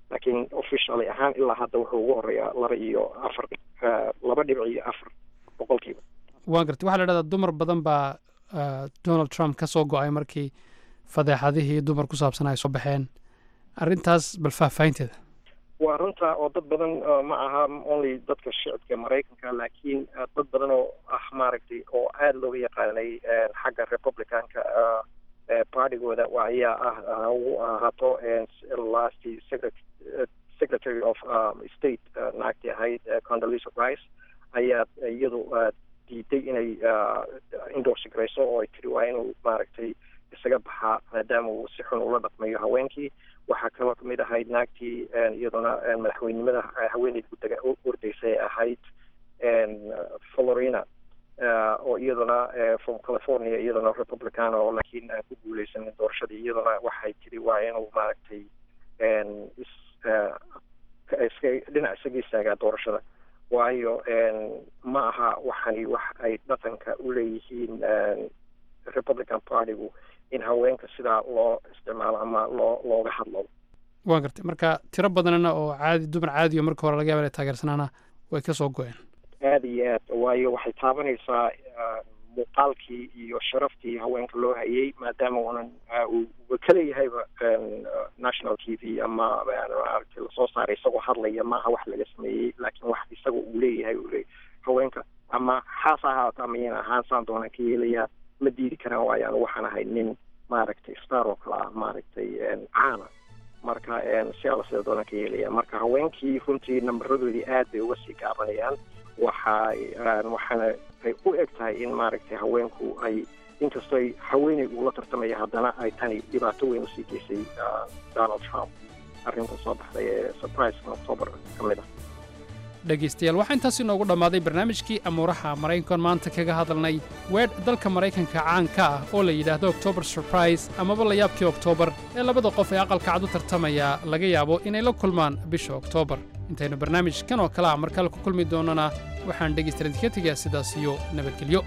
laakiin officially ahaan ilaa hadda wuxuu ugu horeeyaa laba iyo afar eh, laba dhibic iyo afar boqolkiiba waa gartay waxaa la dhahdaa dumar badan baa ah, donald trump ka soo go-ay markii fadeexadihii dumar ku saabsan ay soo baxeen arrintaas bal faahfaahinteeda waa runta oo dad badan uh, ma aha only dadka shicibka maraykanka laakiin uh, dad badan oo ah maaragtay oo aada looga yaqaanay uh, xagga republicanka uh, uh, partigooda waa ayaa ah uh, ugu ahaato uh, last secret, uh, secretary of um, state uh, naagtii ahayd uh, Condoleezza Rice ayaa iyadu uh, diiday inay uh, endorse garayso oo ay tiri waa inuu maaragtay isaga baxaa maadaama uu si xun ula dhaqmayo haweenkii waxaa kaloo kamid ahayd naagtii een, iyaduna een, madaxweynimada eh, haweeneyda ku daga ordaysay ahayd een, florina eh, oo iyaduna eh, from california iyaduna republican oo laakiin aan ku guuleysanin doorashadii iyaduna waxay tiri waa inuu maaragtay een, is eh, ka- iska dhinac isaga istaagaa doorashada waayo een, ma aha waxani wax ay dhaqanka u leeyihiin een, republican partygu in haweenka sidaa loo isticmaalo ama loo looga hadlo waa gartay marka tiro badanna oo caadi dumar caadiyo marka hore laga yaaba inay taageersanaana way ka soo go-een aada iyo aad waayo waxay taabanaysaa ah, muuqaalkii iyo sharaftii haweenka loo hayay maadaama uunan ah, uu uu ka leeyahayba een, ah, national t v ama ah, maaragtay lasoo saaray isagoo hadlaya maaha wax laga sameeyey laakiin wax isaga uu leeyahay uu leeyahay haweenka ama xaas ha ahaato ama yana ahaan saan doonaan ka yeelayaa ma diidi karaan waayo anu waxaan ahay nin maaragtay star oo kale ah maaragtay een, caana marka een, si alla sida doonaan ka yeelaya marka haweenkii runtii nambaradoodii aad bay uga sii gaabanayaan waxay een, waxaana ay u eg tahay in maaragtay haweenku ay inkastoo ay haweeney ula tartamaya haddana ay tani dhibaato weyn usii geysay ah, donald trump arrinta soo baxday ee surpriseka october ka mid ah dhegaystayaal waxaa intaas inoogu dhammaaday barnaamijkii amuuraha maraykankan maanta kaga hadalnay weedh dalka maraykanka caan ka ah oo la yidhaahdo october surprise amaba layaabkii oktoobar ee labada qof ee aqalka cad u tartamaya laga yaabo inay la kulmaan bisha oktoobar intaynu barnaamijkan oo kale ah mar kale ku kulmi doonana waxaan dhegaystayaal idinka tegayaa sidaas iyo nabadgelyo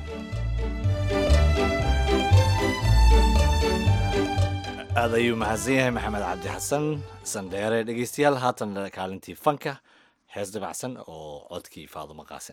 aad ayuu mahadsan yahay maxamed cabdi xasan sandheere dhegeystayaal haatan kaalintii fanka hees dabacsan oo codkii faadumo qaasin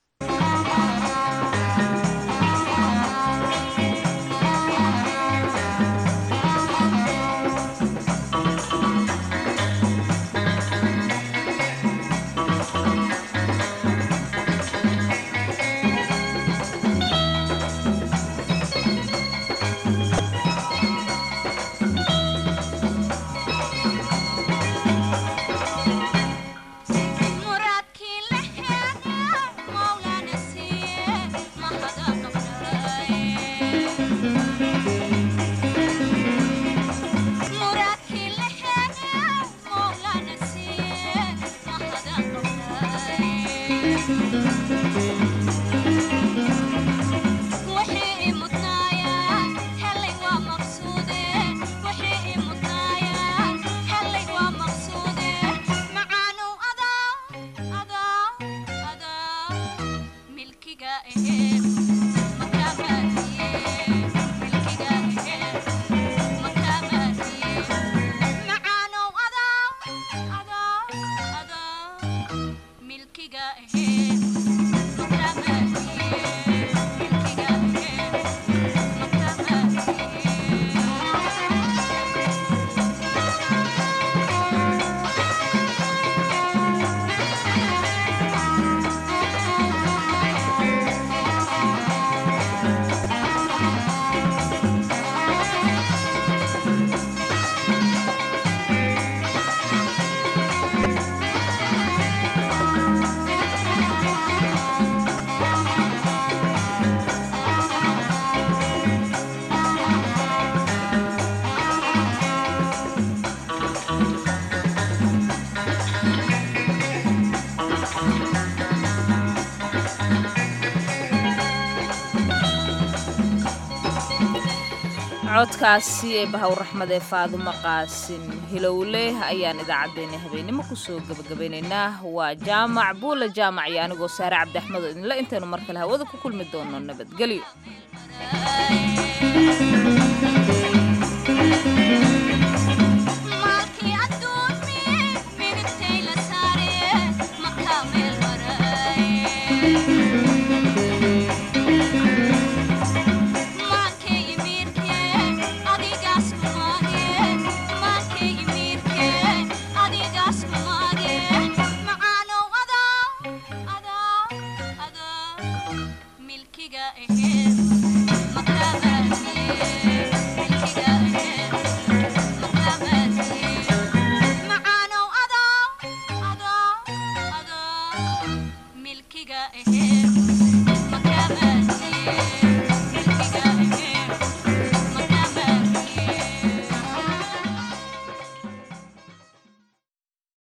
muradkii la heega mawlana siiye mahada muradkii la heega mawlana siiye mahada wixii i mudnaaya helay waa maqsuude wixii i mudnaaya helay waa maqsuude macaanow adaa adaa adaa milkiga aheed makaamaadiye milkiga aheed makaamaadiye macaanow adaa adaa adaa milkiga aheed makaamaadiye milkiga aheed codkaasi ee bahawraxmad ee faadumo qaasin hilowle ayaan idaacaddeenna habeenimo kusoo gebagabaynaynaa waa jaamac buula jaamac iyo anigoo saare cabdiaxmed oo idinle intaynu mar kale hawada ku kulmi doono nabadgelyo maalkii adduunmi aniga ahe